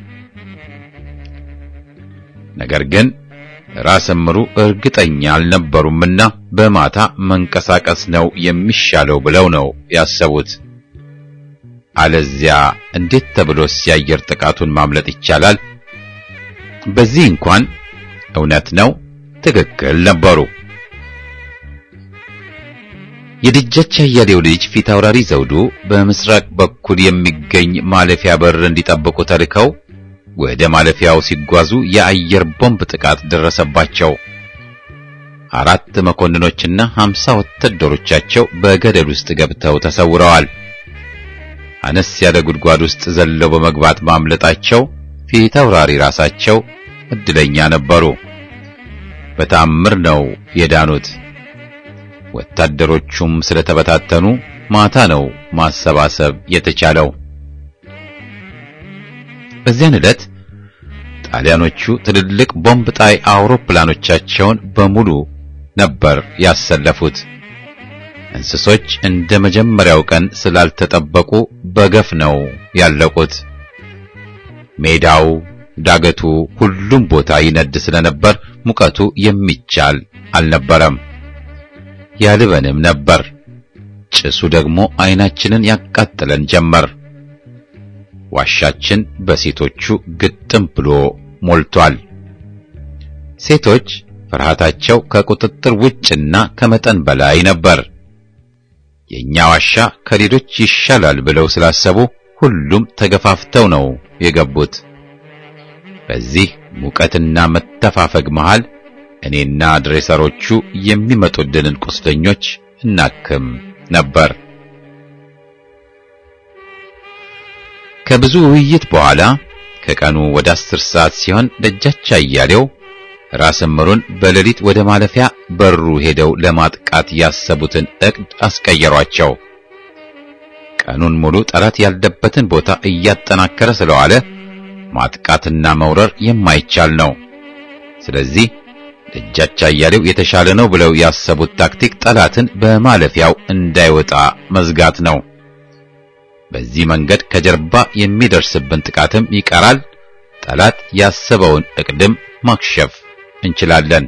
ነገር ግን ራስ እምሩ እርግጠኛ አልነበሩምና በማታ መንቀሳቀስ ነው የሚሻለው ብለው ነው ያሰቡት። አለዚያ እንዴት ተብሎስ የአየር ጥቃቱን ማምለጥ ይቻላል? በዚህ እንኳን እውነት ነው ትክክል ነበሩ። የደጃች አያሌው ልጅ ፊት አውራሪ ዘውዱ በምስራቅ በኩል የሚገኝ ማለፊያ በር እንዲጠብቁ ተልከው ወደ ማለፊያው ሲጓዙ የአየር ቦምብ ጥቃት ደረሰባቸው። አራት መኮንኖችና ሀምሳ ወታደሮቻቸው በገደል ውስጥ ገብተው ተሰውረዋል። አነስ ያለ ጉድጓድ ውስጥ ዘለው በመግባት ማምለጣቸው ፊት አውራሪ ራሳቸው እድለኛ ነበሩ። በታምር ነው የዳኑት። ወታደሮቹም ስለተበታተኑ ማታ ነው ማሰባሰብ የተቻለው። በዚያን ዕለት ጣሊያኖቹ ትልልቅ ቦምብ ጣይ አውሮፕላኖቻቸውን በሙሉ ነበር ያሰለፉት። እንስሶች እንደ መጀመሪያው ቀን ስላልተጠበቁ በገፍ ነው ያለቁት። ሜዳው፣ ዳገቱ፣ ሁሉም ቦታ ይነድ ስለነበር ሙቀቱ የሚቻል አልነበረም። ያልበንም ነበር። ጭሱ ደግሞ ዓይናችንን ያቃጥለን ጀመር። ዋሻችን በሴቶቹ ግጥም ብሎ ሞልቷል። ሴቶች ፍርሃታቸው ከቁጥጥር ውጭና ከመጠን በላይ ነበር። የኛ ዋሻ ከሌሎች ይሻላል ብለው ስላሰቡ ሁሉም ተገፋፍተው ነው የገቡት። በዚህ ሙቀትና መተፋፈግ መሃል እኔና ድሬሰሮቹ የሚመጡልንን ቁስለኞች እናክም ነበር። ከብዙ ውይይት በኋላ ከቀኑ ወደ አስር ሰዓት ሲሆን ደጃች አያሌው ራስ እምሩን በሌሊት ወደ ማለፊያ በሩ ሄደው ለማጥቃት ያሰቡትን ዕቅድ አስቀየሯቸው። ቀኑን ሙሉ ጠላት ያለበትን ቦታ እያጠናከረ ስለዋለ ማጥቃትና መውረር የማይቻል ነው። ስለዚህ ደጃች አያሌው የተሻለ ነው ብለው ያሰቡት ታክቲክ ጠላትን በማለፊያው እንዳይወጣ መዝጋት ነው። በዚህ መንገድ ከጀርባ የሚደርስብን ጥቃትም ይቀራል። ጠላት ያሰበውን ዕቅድም ማክሸፍ እንችላለን።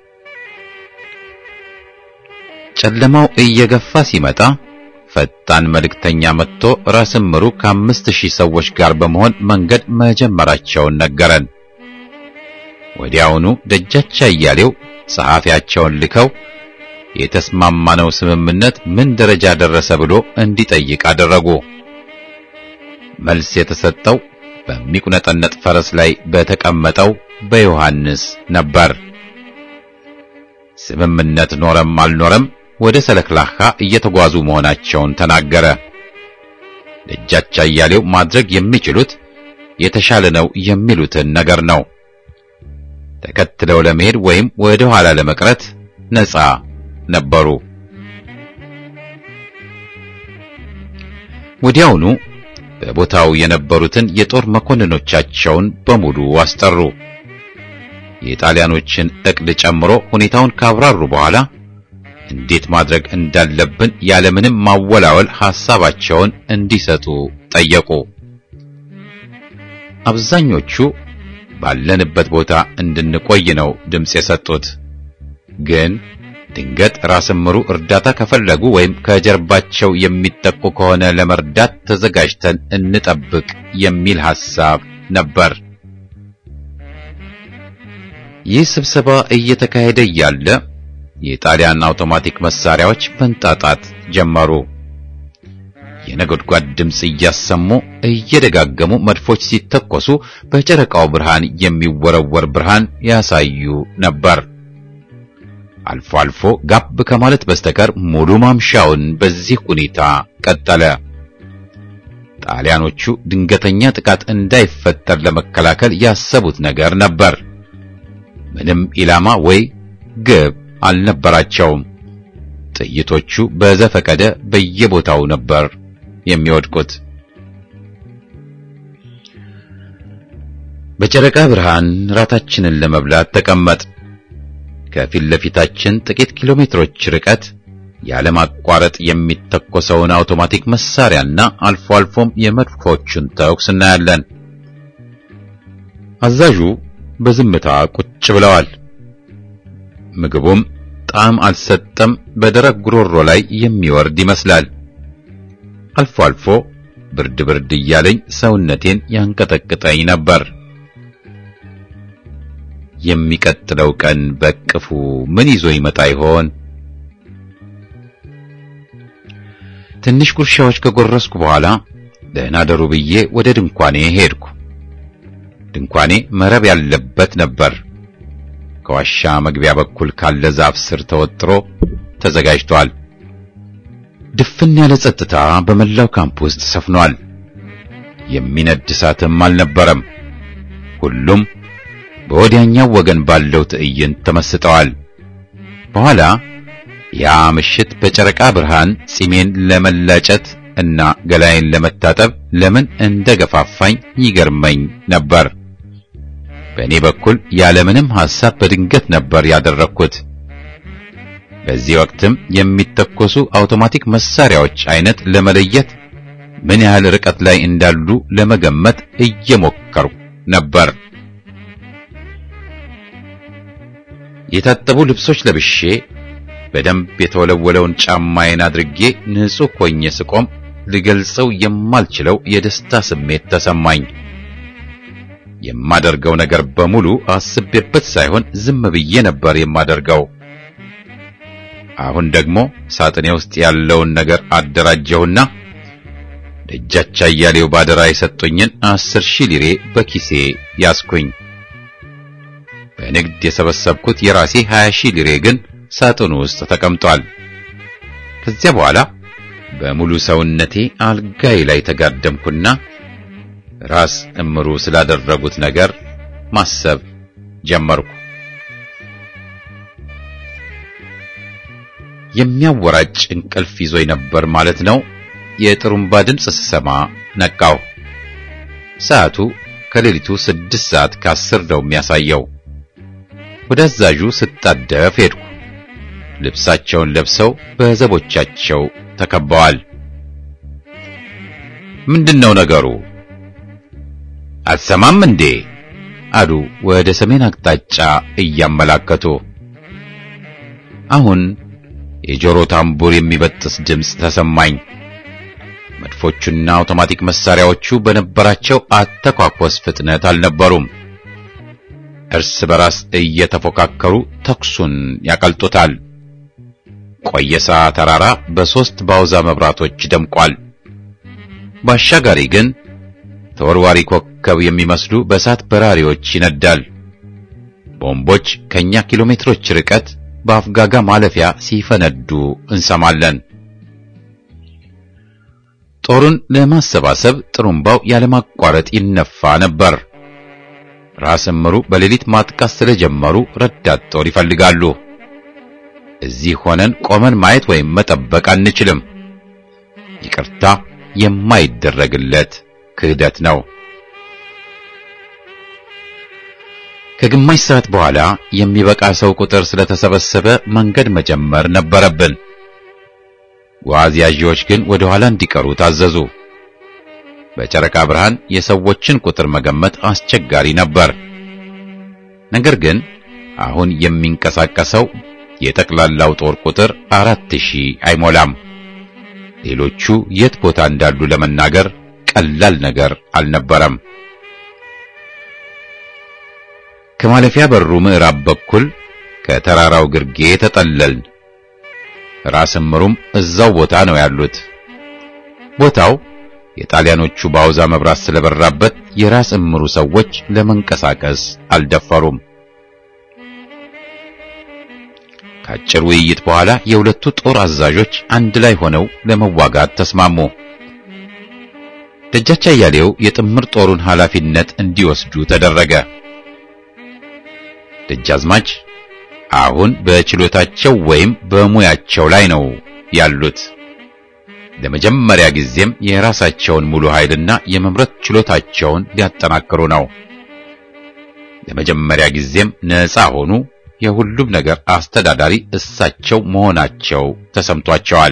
ጨለማው እየገፋ ሲመጣ ፈጣን መልእክተኛ መጥቶ ራስ እምሩ ከአምስት ሺህ ሰዎች ጋር በመሆን መንገድ መጀመራቸውን ነገረን። ወዲያውኑ ደጃች አያሌው ጸሐፊያቸውን ልከው የተስማማነው ስምምነት ምን ደረጃ ደረሰ ብሎ እንዲጠይቅ አደረጉ። መልስ የተሰጠው በሚቁነጠነጥ ፈረስ ላይ በተቀመጠው በዮሐንስ ነበር። ስምምነት ኖረም አልኖረም ወደ ሰለክላካ እየተጓዙ መሆናቸውን ተናገረ። ደጃች አያሌው ማድረግ የሚችሉት የተሻለ ነው የሚሉትን ነገር ነው። ተከትለው ለመሄድ ወይም ወደ ኋላ ለመቅረት ነፃ ነበሩ። ወዲያውኑ በቦታው የነበሩትን የጦር መኮንኖቻቸውን በሙሉ አስጠሩ። የጣሊያኖችን ዕቅድ ጨምሮ ሁኔታውን ካብራሩ በኋላ እንዴት ማድረግ እንዳለብን ያለምንም ማወላወል ሐሳባቸውን እንዲሰጡ ጠየቁ። አብዛኞቹ ባለንበት ቦታ እንድንቆይ ነው ድምፅ የሰጡት። ግን ድንገት ራስ እምሩ እርዳታ ከፈለጉ ወይም ከጀርባቸው የሚጠቁ ከሆነ ለመርዳት ተዘጋጅተን እንጠብቅ የሚል ሐሳብ ነበር። ይህ ስብሰባ እየተካሄደ እያለ የጣሊያን አውቶማቲክ መሳሪያዎች መንጣጣት ጀመሩ። የነጎድጓድ ድምፅ እያሰሙ እየደጋገሙ መድፎች ሲተኮሱ በጨረቃው ብርሃን የሚወረወር ብርሃን ያሳዩ ነበር። አልፎ አልፎ ጋብ ከማለት በስተቀር ሙሉ ማምሻውን በዚህ ሁኔታ ቀጠለ። ጣሊያኖቹ ድንገተኛ ጥቃት እንዳይፈጠር ለመከላከል ያሰቡት ነገር ነበር። ምንም ኢላማ ወይ ግብ አልነበራቸውም። ጥይቶቹ በዘፈቀደ በየቦታው ነበር የሚወድቁት። በጨረቃ ብርሃን ራታችንን ለመብላት ተቀመጥ። ከፊት ለፊታችን ጥቂት ኪሎ ሜትሮች ርቀት ያለማቋረጥ የሚተኮሰውን አውቶማቲክ መሳሪያና አልፎ አልፎም የመድፎቹን ተኩስ እናያለን። አዛዡ በዝምታ ቁጭ ብለዋል። ምግቡም ጣዕም አልሰጠም፣ በደረቅ ጉሮሮ ላይ የሚወርድ ይመስላል። አልፎ አልፎ ብርድ ብርድ እያለኝ ሰውነቴን ያንቀጠቅጠኝ ነበር። የሚቀጥለው ቀን በቅፉ ምን ይዞ ይመጣ ይሆን? ትንሽ ጉርሻዎች ከጎረስኩ በኋላ ደህና ደሩ ብዬ ወደ ድንኳኔ ሄድኩ። ድንኳኔ መረብ ያለበት ነበር። ከዋሻ መግቢያ በኩል ካለ ዛፍ ስር ተወጥሮ ተዘጋጅቷል። ድፍን ያለ ጸጥታ በመላው ካምፕ ውስጥ ሰፍኗል። የሚነድ እሳትም አልነበረም። ሁሉም በወዲያኛው ወገን ባለው ትዕይንት ተመስጠዋል። በኋላ ያ ምሽት በጨረቃ ብርሃን ጺሜን ለመላጨት እና ገላዬን ለመታጠብ ለምን እንደገፋፋኝ ይገርመኝ ነበር። በእኔ በኩል ያለምንም ሐሳብ በድንገት ነበር ያደረግኩት። በዚህ ወቅትም የሚተኮሱ አውቶማቲክ መሳሪያዎች አይነት ለመለየት ምን ያህል ርቀት ላይ እንዳሉ ለመገመት እየሞከርኩ ነበር። የታጠቡ ልብሶች ለብሼ በደንብ የተወለወለውን ጫማዬን አድርጌ ንጹሕ ሆኜ ስቆም ልገልጸው የማልችለው የደስታ ስሜት ተሰማኝ። የማደርገው ነገር በሙሉ አስቤበት ሳይሆን ዝም ብዬ ነበር የማደርገው። አሁን ደግሞ ሳጥኔ ውስጥ ያለውን ነገር አደራጀሁና ደጃች አያሌው ባደራ የሰጡኝን አስር ሺህ ሊሬ በኪሴ ያስኩኝ። በንግድ የሰበሰብኩት የራሴ 20 ሺህ ሊሬ ግን ሳጥኑ ውስጥ ተቀምጧል። ከዚያ በኋላ በሙሉ ሰውነቴ አልጋይ ላይ ተጋደምኩና ራስ እምሩ ስላደረጉት ነገር ማሰብ ጀመርኩ። የሚያወራጭ እንቅልፍ ይዞኝ ነበር ማለት ነው። የጥሩምባ ድምፅ ስሰማ ነቃው። ሰዓቱ ከሌሊቱ ስድስት ሰዓት ከአስር ነው የሚያሳየው። ወደ አዛዡ ስጣደፍ ሄድኩ። ልብሳቸውን ለብሰው በዘቦቻቸው ተከበዋል። ምንድነው ነገሩ? አትሰማም እንዴ? አሉ ወደ ሰሜን አቅጣጫ እያመላከቱ። አሁን የጆሮ ታምቡር የሚበጥስ ድምፅ ተሰማኝ። መድፎቹና አውቶማቲክ መሳሪያዎቹ በነበራቸው አተኳኮስ ፍጥነት አልነበሩም። እርስ በራስ እየተፎካከሩ ተኩሱን ያቀልጡታል። ቆየሳ ተራራ በሦስት ባውዛ መብራቶች ደምቋል። ባሻጋሪ ግን ተወርዋሪ ኮከብ የሚመስሉ በእሳት በራሪዎች ይነዳል። ቦምቦች ከኛ ኪሎ ሜትሮች ርቀት በአፍጋጋ ማለፊያ ሲፈነዱ እንሰማለን። ጦሩን ለማሰባሰብ ጥሩምባው ያለማቋረጥ ይነፋ ነበር። ራስ እምሩ በሌሊት ማጥቃት ስለጀመሩ ረዳት ጦር ይፈልጋሉ። እዚህ ሆነን ቆመን ማየት ወይም መጠበቅ አንችልም። ይቅርታ የማይደረግለት ክህደት ነው። ከግማሽ ሰዓት በኋላ የሚበቃ ሰው ቁጥር ስለተሰበሰበ መንገድ መጀመር ነበረብን። ጓዝ ያዢዎች ግን ወደ ኋላ እንዲቀሩ ታዘዙ። በጨረቃ ብርሃን የሰዎችን ቁጥር መገመት አስቸጋሪ ነበር። ነገር ግን አሁን የሚንቀሳቀሰው የጠቅላላው ጦር ቁጥር አራት ሺህ አይሞላም። ሌሎቹ የት ቦታ እንዳሉ ለመናገር ቀላል ነገር አልነበረም። ከማለፊያ በሩ ምዕራብ በኩል ከተራራው ግርጌ ተጠለልን። ራስ እምሩም እዛው ቦታ ነው ያሉት። ቦታው የጣሊያኖቹ ባውዛ መብራት ስለበራበት የራስ እምሩ ሰዎች ለመንቀሳቀስ አልደፈሩም። ከአጭር ውይይት በኋላ የሁለቱ ጦር አዛዦች አንድ ላይ ሆነው ለመዋጋት ተስማሙ። ደጃች አያሌው የጥምር ጦሩን ኃላፊነት እንዲወስዱ ተደረገ። ደጃዝማች አሁን በችሎታቸው ወይም በሙያቸው ላይ ነው ያሉት። ለመጀመሪያ ጊዜም የራሳቸውን ሙሉ ኃይልና የመምረት ችሎታቸውን ሊያጠናክሩ ነው። ለመጀመሪያ ጊዜም ነፃ ሆኑ። የሁሉም ነገር አስተዳዳሪ እሳቸው መሆናቸው ተሰምቷቸዋል።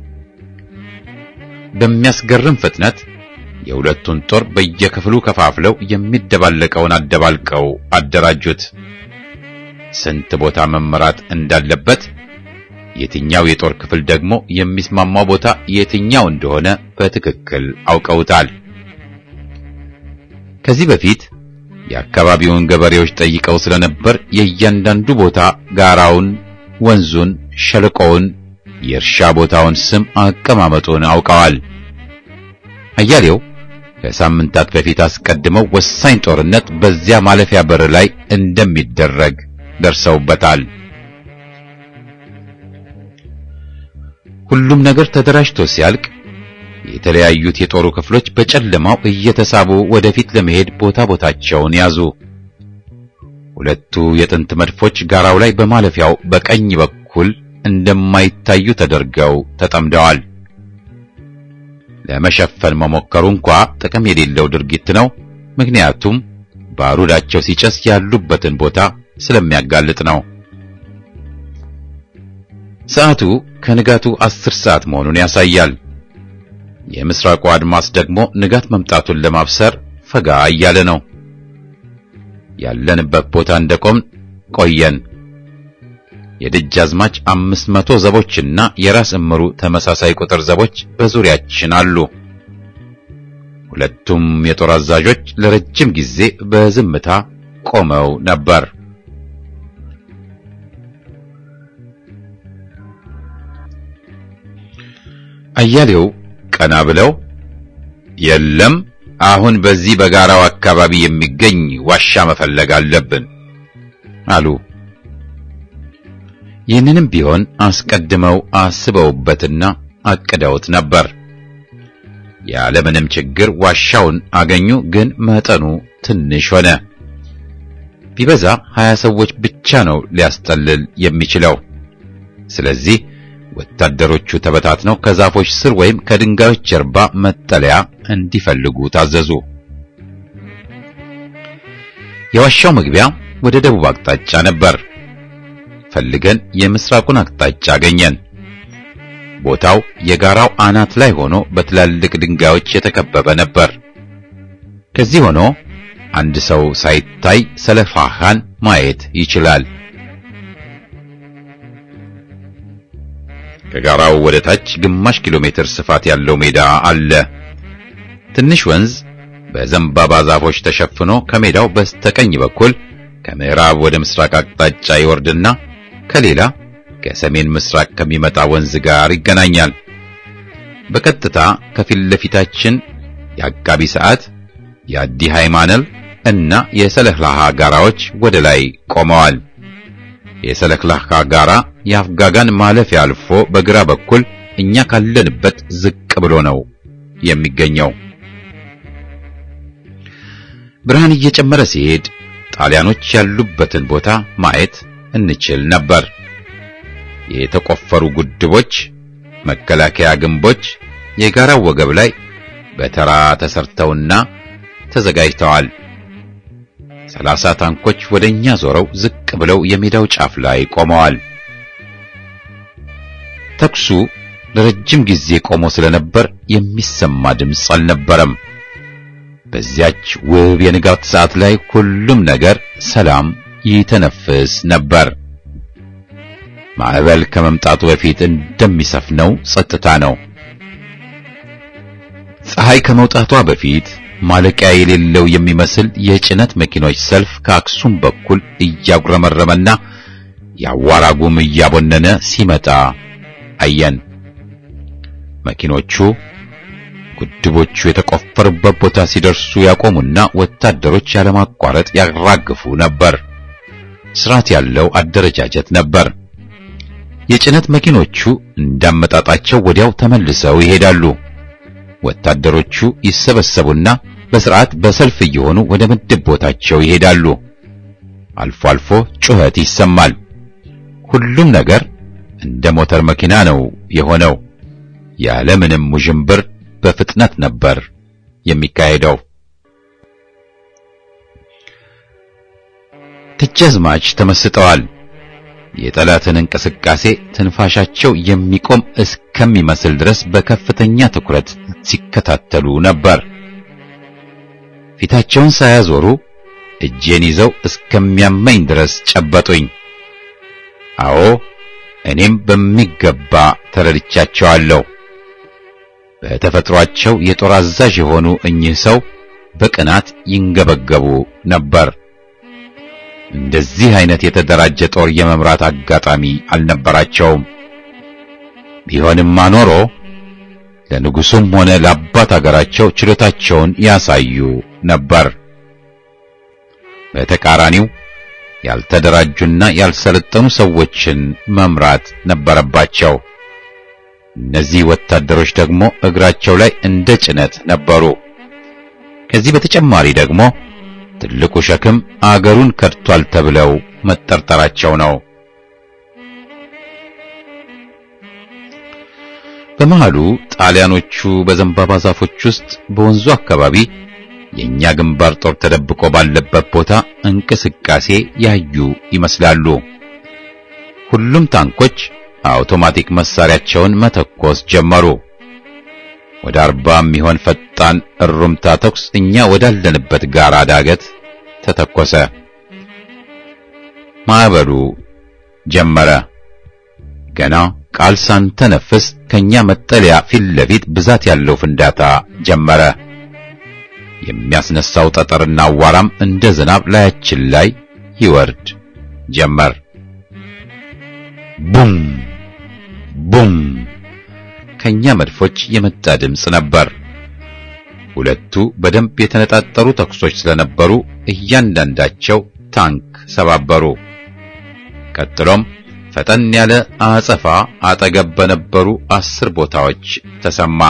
በሚያስገርም ፍጥነት የሁለቱን ጦር በየክፍሉ ከፋፍለው የሚደባለቀውን አደባልቀው አደራጁት። ስንት ቦታ መመራት እንዳለበት፣ የትኛው የጦር ክፍል ደግሞ የሚስማማው ቦታ የትኛው እንደሆነ በትክክል አውቀውታል። ከዚህ በፊት የአካባቢውን ገበሬዎች ጠይቀው ስለነበር የእያንዳንዱ ቦታ ጋራውን፣ ወንዙን፣ ሸለቆውን፣ የእርሻ ቦታውን ስም አቀማመጡን አውቀዋል። አያሌው ከሳምንታት በፊት አስቀድመው ወሳኝ ጦርነት በዚያ ማለፊያ በር ላይ እንደሚደረግ ደርሰውበታል። ሁሉም ነገር ተደራጅቶ ሲያልቅ የተለያዩት የጦሩ ክፍሎች በጨለማው እየተሳቡ ወደፊት ለመሄድ ቦታ ቦታቸውን ያዙ። ሁለቱ የጥንት መድፎች ጋራው ላይ በማለፊያው በቀኝ በኩል እንደማይታዩ ተደርገው ተጠምደዋል። ለመሸፈን መሞከሩ እንኳ ጥቅም የሌለው ድርጊት ነው። ምክንያቱም ባሩዳቸው ሲጨስ ያሉበትን ቦታ ስለሚያጋልጥ ነው። ሰዓቱ ከንጋቱ አስር ሰዓት መሆኑን ያሳያል። የምስራቁ አድማስ ደግሞ ንጋት መምጣቱን ለማብሰር ፈጋ እያለ ነው። ያለንበት ቦታ እንደቆም ቆየን። የደጃዝማች አምስት መቶ ዘቦችና የራስ እምሩ ተመሳሳይ ቁጥር ዘቦች በዙሪያችን አሉ። ሁለቱም የጦር አዛዦች ለረጅም ጊዜ በዝምታ ቆመው ነበር። አያሌው ቀና ብለው የለም፣ አሁን በዚህ በጋራው አካባቢ የሚገኝ ዋሻ መፈለግ አለብን አሉ። ይህንንም ቢሆን አስቀድመው አስበውበትና አቅደውት ነበር። ያለምንም ችግር ዋሻውን አገኙ። ግን መጠኑ ትንሽ ሆነ። ቢበዛ ሀያ ሰዎች ብቻ ነው ሊያስጠልል የሚችለው። ስለዚህ ወታደሮቹ ተበታትነው ከዛፎች ስር ወይም ከድንጋዮች ጀርባ መጠለያ እንዲፈልጉ ታዘዙ። የዋሻው መግቢያ ወደ ደቡብ አቅጣጫ ነበር። ፈልገን የምስራቁን አቅጣጫ አገኘን። ቦታው የጋራው አናት ላይ ሆኖ በትላልቅ ድንጋዮች የተከበበ ነበር። ከዚህ ሆኖ አንድ ሰው ሳይታይ ሰለፋሃን ማየት ይችላል። ከጋራው ወደ ታች ግማሽ ኪሎ ሜትር ስፋት ያለው ሜዳ አለ። ትንሽ ወንዝ በዘንባባ ዛፎች ተሸፍኖ ከሜዳው በስተቀኝ በኩል ከምዕራብ ወደ ምስራቅ አቅጣጫ ይወርድና ከሌላ ከሰሜን ምስራቅ ከሚመጣ ወንዝ ጋር ይገናኛል። በቀጥታ ከፊት ለፊታችን የአቃቢ ሰዓት፣ የአዲ ሃይማነል እና የሰለክላሃ ጋራዎች ወደ ላይ ቆመዋል። የሰለክላሃ ጋራ የአፍጋጋን ማለፊያ አልፎ በግራ በኩል እኛ ካለንበት ዝቅ ብሎ ነው የሚገኘው። ብርሃን እየጨመረ ሲሄድ ጣሊያኖች ያሉበትን ቦታ ማየት እንችል ነበር። የተቆፈሩ ጉድቦች፣ መከላከያ ግንቦች የጋራው ወገብ ላይ በተራ ተሰርተውና ተዘጋጅተዋል። ሰላሳ ታንኮች ወደኛ ዞረው ዝቅ ብለው የሜዳው ጫፍ ላይ ቆመዋል። ተኩሱ ለረጅም ጊዜ ቆሞ ስለነበር የሚሰማ ድምፅ አልነበረም። በዚያች ውብ የንጋት ሰዓት ላይ ሁሉም ነገር ሰላም ይተነፍስ ነበር። ማዕበል ከመምጣቱ በፊት እንደሚሰፍነው ጸጥታ ነው። ፀሐይ ከመውጣቷ በፊት ማለቂያ የሌለው የሚመስል የጭነት መኪኖች ሰልፍ ከአክሱም በኩል እያጉረመረመና የአዋራ ጉም እያቦነነ ሲመጣ አየን። መኪኖቹ ጉድቦቹ የተቆፈሩበት ቦታ ሲደርሱ ያቆሙና ወታደሮች ያለማቋረጥ ያራግፉ ነበር። ስርዓት ያለው አደረጃጀት ነበር። የጭነት መኪኖቹ እንዳመጣጣቸው ወዲያው ተመልሰው ይሄዳሉ። ወታደሮቹ ይሰበሰቡና በስርዓት በሰልፍ እየሆኑ ወደ ምድብ ቦታቸው ይሄዳሉ። አልፎ አልፎ ጩኸት ይሰማል። ሁሉም ነገር እንደ ሞተር መኪና ነው የሆነው። ያለምንም ውዥንብር በፍጥነት ነበር የሚካሄደው። ደጃዝማች ተመስጠዋል። የጠላትን እንቅስቃሴ ትንፋሻቸው የሚቆም እስከሚመስል ድረስ በከፍተኛ ትኩረት ሲከታተሉ ነበር። ፊታቸውን ሳያዞሩ እጄን ይዘው እስከሚያመኝ ድረስ ጨበጡኝ። አዎ እኔም በሚገባ ተረድቻቸዋለሁ። በተፈጥሯቸው የጦር አዛዥ የሆኑ እኚህ ሰው በቅናት ይንገበገቡ ነበር። እንደዚህ አይነት የተደራጀ ጦር የመምራት አጋጣሚ አልነበራቸውም። ቢሆንማ ኖሮ ለንጉሱም ሆነ ለአባት አገራቸው ችሎታቸውን ያሳዩ ነበር። በተቃራኒው ያልተደራጁና ያልሰለጠኑ ሰዎችን መምራት ነበረባቸው። እነዚህ ወታደሮች ደግሞ እግራቸው ላይ እንደ ጭነት ነበሩ። ከዚህ በተጨማሪ ደግሞ ትልቁ ሸክም አገሩን ከድቷል ተብለው መጠርጠራቸው ነው። በመሃሉ ጣሊያኖቹ በዘንባባ ዛፎች ውስጥ በወንዙ አካባቢ የኛ ግንባር ጦር ተደብቆ ባለበት ቦታ እንቅስቃሴ ያዩ ይመስላሉ። ሁሉም ታንኮች አውቶማቲክ መሳሪያቸውን መተኮስ ጀመሩ። ወደ አርባ የሚሆን ፈጣን እሩምታ ተኩስ እኛ ወዳለንበት ጋራ ዳገት ተተኮሰ። ማዕበሉ ጀመረ። ገና ቃል ሳንተነፍስ ከኛ መጠለያ ፊት ለፊት ብዛት ያለው ፍንዳታ ጀመረ። የሚያስነሳው ጠጠርና አዋራም እንደ ዝናብ ላያችን ላይ ይወርድ ጀመር። ቡም ቡም ከኛ መድፎች የመጣ ድምፅ ነበር። ሁለቱ በደንብ የተነጣጠሩ ተኩሶች ስለነበሩ እያንዳንዳቸው ታንክ ሰባበሩ። ቀጥሎም ፈጠን ያለ አጸፋ አጠገብ በነበሩ አስር ቦታዎች ተሰማ።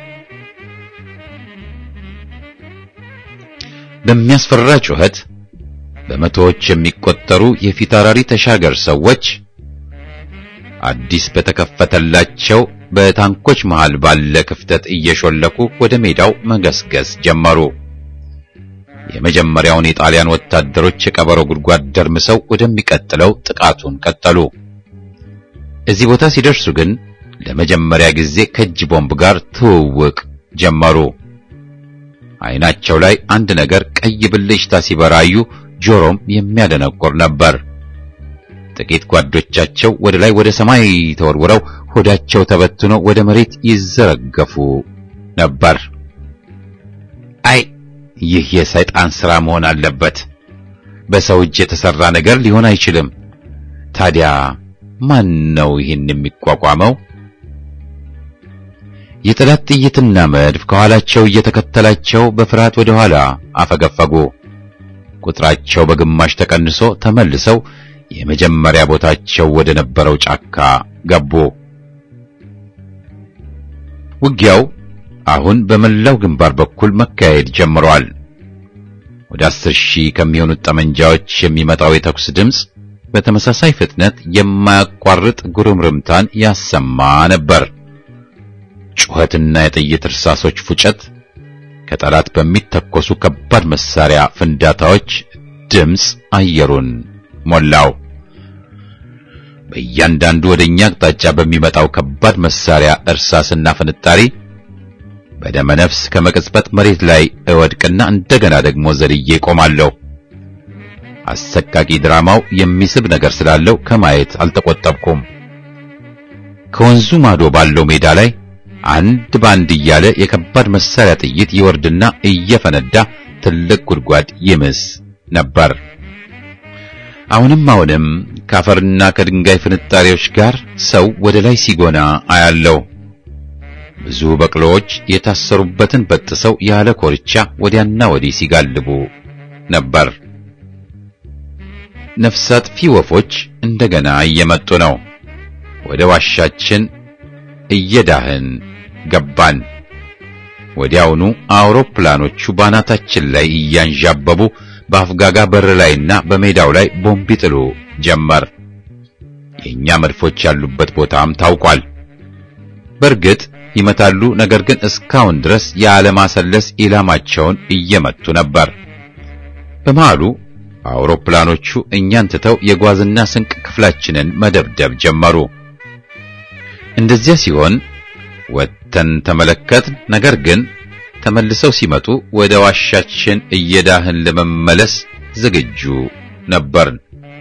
በሚያስፈራ ጩኸት በመቶዎች የሚቆጠሩ የፊታውራሪ ተሻገር ሰዎች አዲስ በተከፈተላቸው በታንኮች መሃል ባለ ክፍተት እየሾለኩ ወደ ሜዳው መገስገስ ጀመሩ። የመጀመሪያውን የጣሊያን ወታደሮች የቀበሮ ጉድጓድ ደርምሰው ወደሚቀጥለው ጥቃቱን ቀጠሉ። እዚህ ቦታ ሲደርሱ ግን ለመጀመሪያ ጊዜ ከእጅ ቦምብ ጋር ትውውቅ ጀመሩ። ዓይናቸው ላይ አንድ ነገር ቀይ ብልጭታ ሲበራዩ፣ ጆሮም የሚያደነቁር ነበር። ጥቂት ጓዶቻቸው ወደ ላይ ወደ ሰማይ ተወርውረው ሆዳቸው ተበትኖ ወደ መሬት ይዘረገፉ ነበር። አይ ይህ የሰይጣን ሥራ መሆን አለበት። በሰው እጅ የተሰራ ነገር ሊሆን አይችልም። ታዲያ ማን ነው ይህን የሚቋቋመው? የጠላት ጥይትና መድፍ ከኋላቸው እየተከተላቸው በፍርሃት ወደ ኋላ አፈገፈጉ። ቁጥራቸው በግማሽ ተቀንሶ ተመልሰው የመጀመሪያ ቦታቸው ወደ ነበረው ጫካ ገቡ። ውጊያው አሁን በመላው ግንባር በኩል መካሄድ ጀምሯል። ወደ አስር ሺህ ከሚሆኑት ጠመንጃዎች የሚመጣው የተኩስ ድምፅ በተመሳሳይ ፍጥነት የማያቋርጥ ጉርምርምታን ያሰማ ነበር። ጩኸትና የጥይት እርሳሶች ፉጨት ከጠላት በሚተኮሱ ከባድ መሳሪያ ፍንዳታዎች ድምፅ አየሩን ሞላው። በእያንዳንዱ ወደኛ አቅጣጫ በሚመጣው ከባድ መሳሪያ እርሳስና ፍንጣሪ በደመ ነፍስ ከመቅጽበት መሬት ላይ እወድቅና እንደገና ደግሞ ዘልዬ ቆማለሁ። አሰቃቂ ድራማው የሚስብ ነገር ስላለው ከማየት አልተቆጠብኩም። ከወንዙ ማዶ ባለው ሜዳ ላይ አንድ ባንድ እያለ የከባድ መሳሪያ ጥይት ይወርድና እየፈነዳ ትልቅ ጉድጓድ ይምስ ነበር። አሁንም አሁንም ከአፈርና ከድንጋይ ፍንጣሪዎች ጋር ሰው ወደ ላይ ሲጎና አያለው። ብዙ በቅሎዎች የታሰሩበትን በጥሰው ያለ ኮርቻ ወዲያና ወዲህ ሲጋልቡ ነበር። ነፍስ አጥፊ ወፎች እንደገና እየመጡ ነው። ወደ ዋሻችን እየዳህን ገባን። ወዲያውኑ አውሮፕላኖቹ ባናታችን ላይ እያንዣበቡ በአፍጋጋ በር ላይና በሜዳው ላይ ቦምብ ይጥሉ ጀመር። የእኛ መድፎች ያሉበት ቦታም ታውቋል። በእርግጥ ይመታሉ፣ ነገር ግን እስካሁን ድረስ ያለማሰለስ ኢላማቸውን እየመቱ ነበር። በመሃሉ አውሮፕላኖቹ እኛን ትተው የጓዝና ስንቅ ክፍላችንን መደብደብ ጀመሩ። እንደዚያ ሲሆን ወጥተን ተመለከትን። ነገር ግን ተመልሰው ሲመጡ ወደ ዋሻችን እየዳህን ለመመለስ ዝግጁ ነበርን።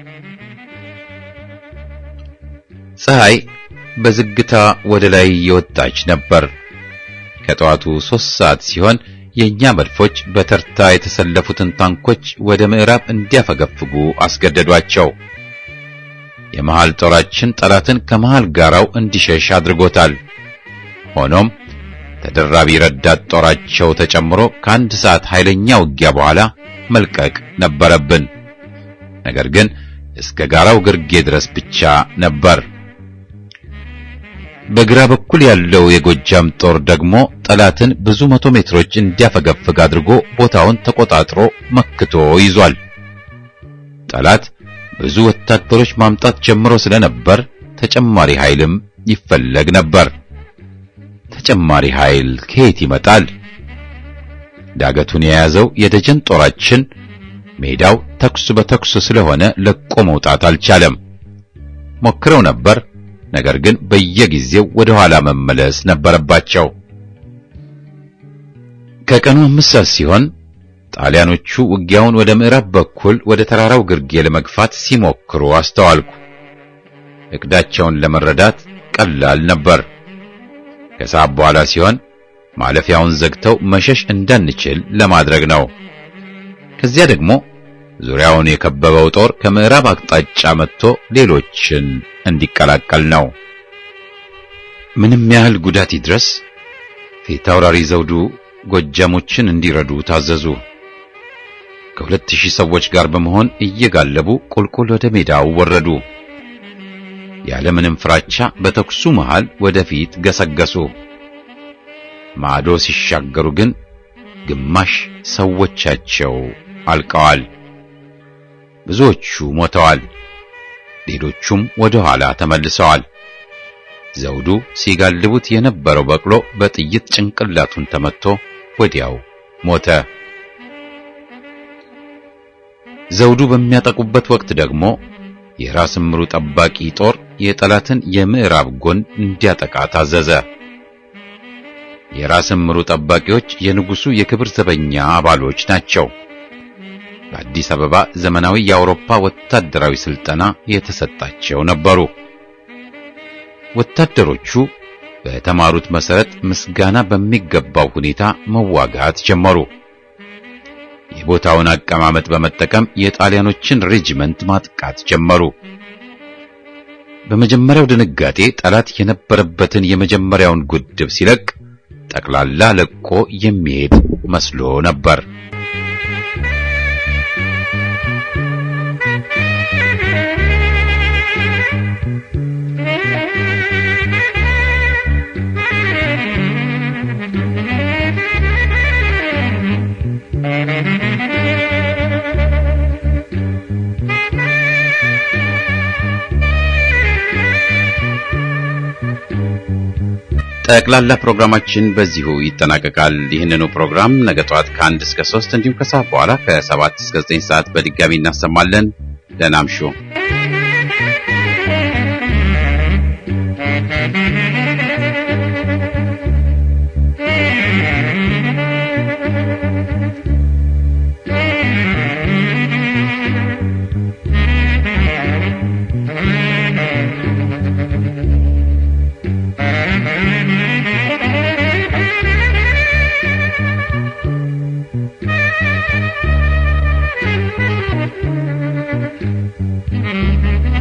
ፀሐይ በዝግታ ወደ ላይ የወጣች ነበር። ከጠዋቱ ሦስት ሰዓት ሲሆን የእኛ መድፎች በተርታ የተሰለፉትን ታንኮች ወደ ምዕራብ እንዲያፈገፍጉ አስገደዷቸው። የመሃል ጦራችን ጠላትን ከመሃል ጋራው እንዲሸሽ አድርጎታል። ሆኖም ተደራቢ ረዳት ጦራቸው ተጨምሮ ከአንድ ሰዓት ኃይለኛ ውጊያ በኋላ መልቀቅ ነበረብን። ነገር ግን እስከ ጋራው ግርጌ ድረስ ብቻ ነበር። በግራ በኩል ያለው የጎጃም ጦር ደግሞ ጠላትን ብዙ መቶ ሜትሮች እንዲያፈገፍግ አድርጎ ቦታውን ተቆጣጥሮ መክቶ ይዟል። ጠላት ብዙ ወታደሮች ማምጣት ጀምሮ ስለነበር ተጨማሪ ኃይልም ይፈለግ ነበር። ተጨማሪ ኃይል ከየት ይመጣል? ዳገቱን የያዘው የደጀን ጦራችን ሜዳው ተኩስ በተኩስ ስለሆነ ለቆ መውጣት አልቻለም። ሞክረው ነበር፣ ነገር ግን በየጊዜው ወደ ኋላ መመለስ ነበረባቸው። ከቀኑ አምስት ሰዓት ሲሆን ጣሊያኖቹ ውጊያውን ወደ ምዕራብ በኩል ወደ ተራራው ግርጌ ለመግፋት ሲሞክሩ አስተዋልኩ። እቅዳቸውን ለመረዳት ቀላል ነበር። ከሰዓት በኋላ ሲሆን ማለፊያውን ዘግተው መሸሽ እንዳንችል ለማድረግ ነው። ከዚያ ደግሞ ዙሪያውን የከበበው ጦር ከምዕራብ አቅጣጫ መጥቶ ሌሎችን እንዲቀላቀል ነው። ምንም ያህል ጉዳት ይድረስ ፊት አውራሪ ዘውዱ ጎጃሞችን እንዲረዱ ታዘዙ። ከሁለት ሺህ ሰዎች ጋር በመሆን እየጋለቡ ቁልቁል ወደ ሜዳው ወረዱ። ያለምንም ፍራቻ በተኩሱ መሃል ወደፊት ገሰገሱ። ማዶ ሲሻገሩ ግን ግማሽ ሰዎቻቸው አልቀዋል። ብዙዎቹ ሞተዋል። ሌሎቹም ወደ ኋላ ተመልሰዋል። ዘውዱ ሲጋልቡት የነበረው በቅሎ በጥይት ጭንቅላቱን ተመትቶ ወዲያው ሞተ። ዘውዱ በሚያጠቁበት ወቅት ደግሞ የራስ ምሩ ጠባቂ ጦር የጠላትን የምዕራብ ጎን እንዲያጠቃ ታዘዘ። የራስ ምሩ ጠባቂዎች የንጉሱ የክብር ዘበኛ አባሎች ናቸው። በአዲስ አበባ ዘመናዊ የአውሮፓ ወታደራዊ ስልጠና የተሰጣቸው ነበሩ። ወታደሮቹ በተማሩት መሰረት ምስጋና በሚገባው ሁኔታ መዋጋት ጀመሩ። የቦታውን አቀማመጥ በመጠቀም የጣሊያኖችን ሬጂመንት ማጥቃት ጀመሩ። በመጀመሪያው ድንጋጤ ጠላት የነበረበትን የመጀመሪያውን ጉድብ ሲለቅ ጠቅላላ ለቆ የሚሄድ መስሎ ነበር። ጠቅላላ ፕሮግራማችን በዚሁ ይጠናቀቃል። ይህንኑ ፕሮግራም ነገ ጠዋት ከአንድ እስከ ሶስት እንዲሁም ከሰዓት በኋላ ከሰባት እስከ ዘጠኝ ሰዓት በድጋሚ እናሰማለን። ደህና እምሹ። Thank you.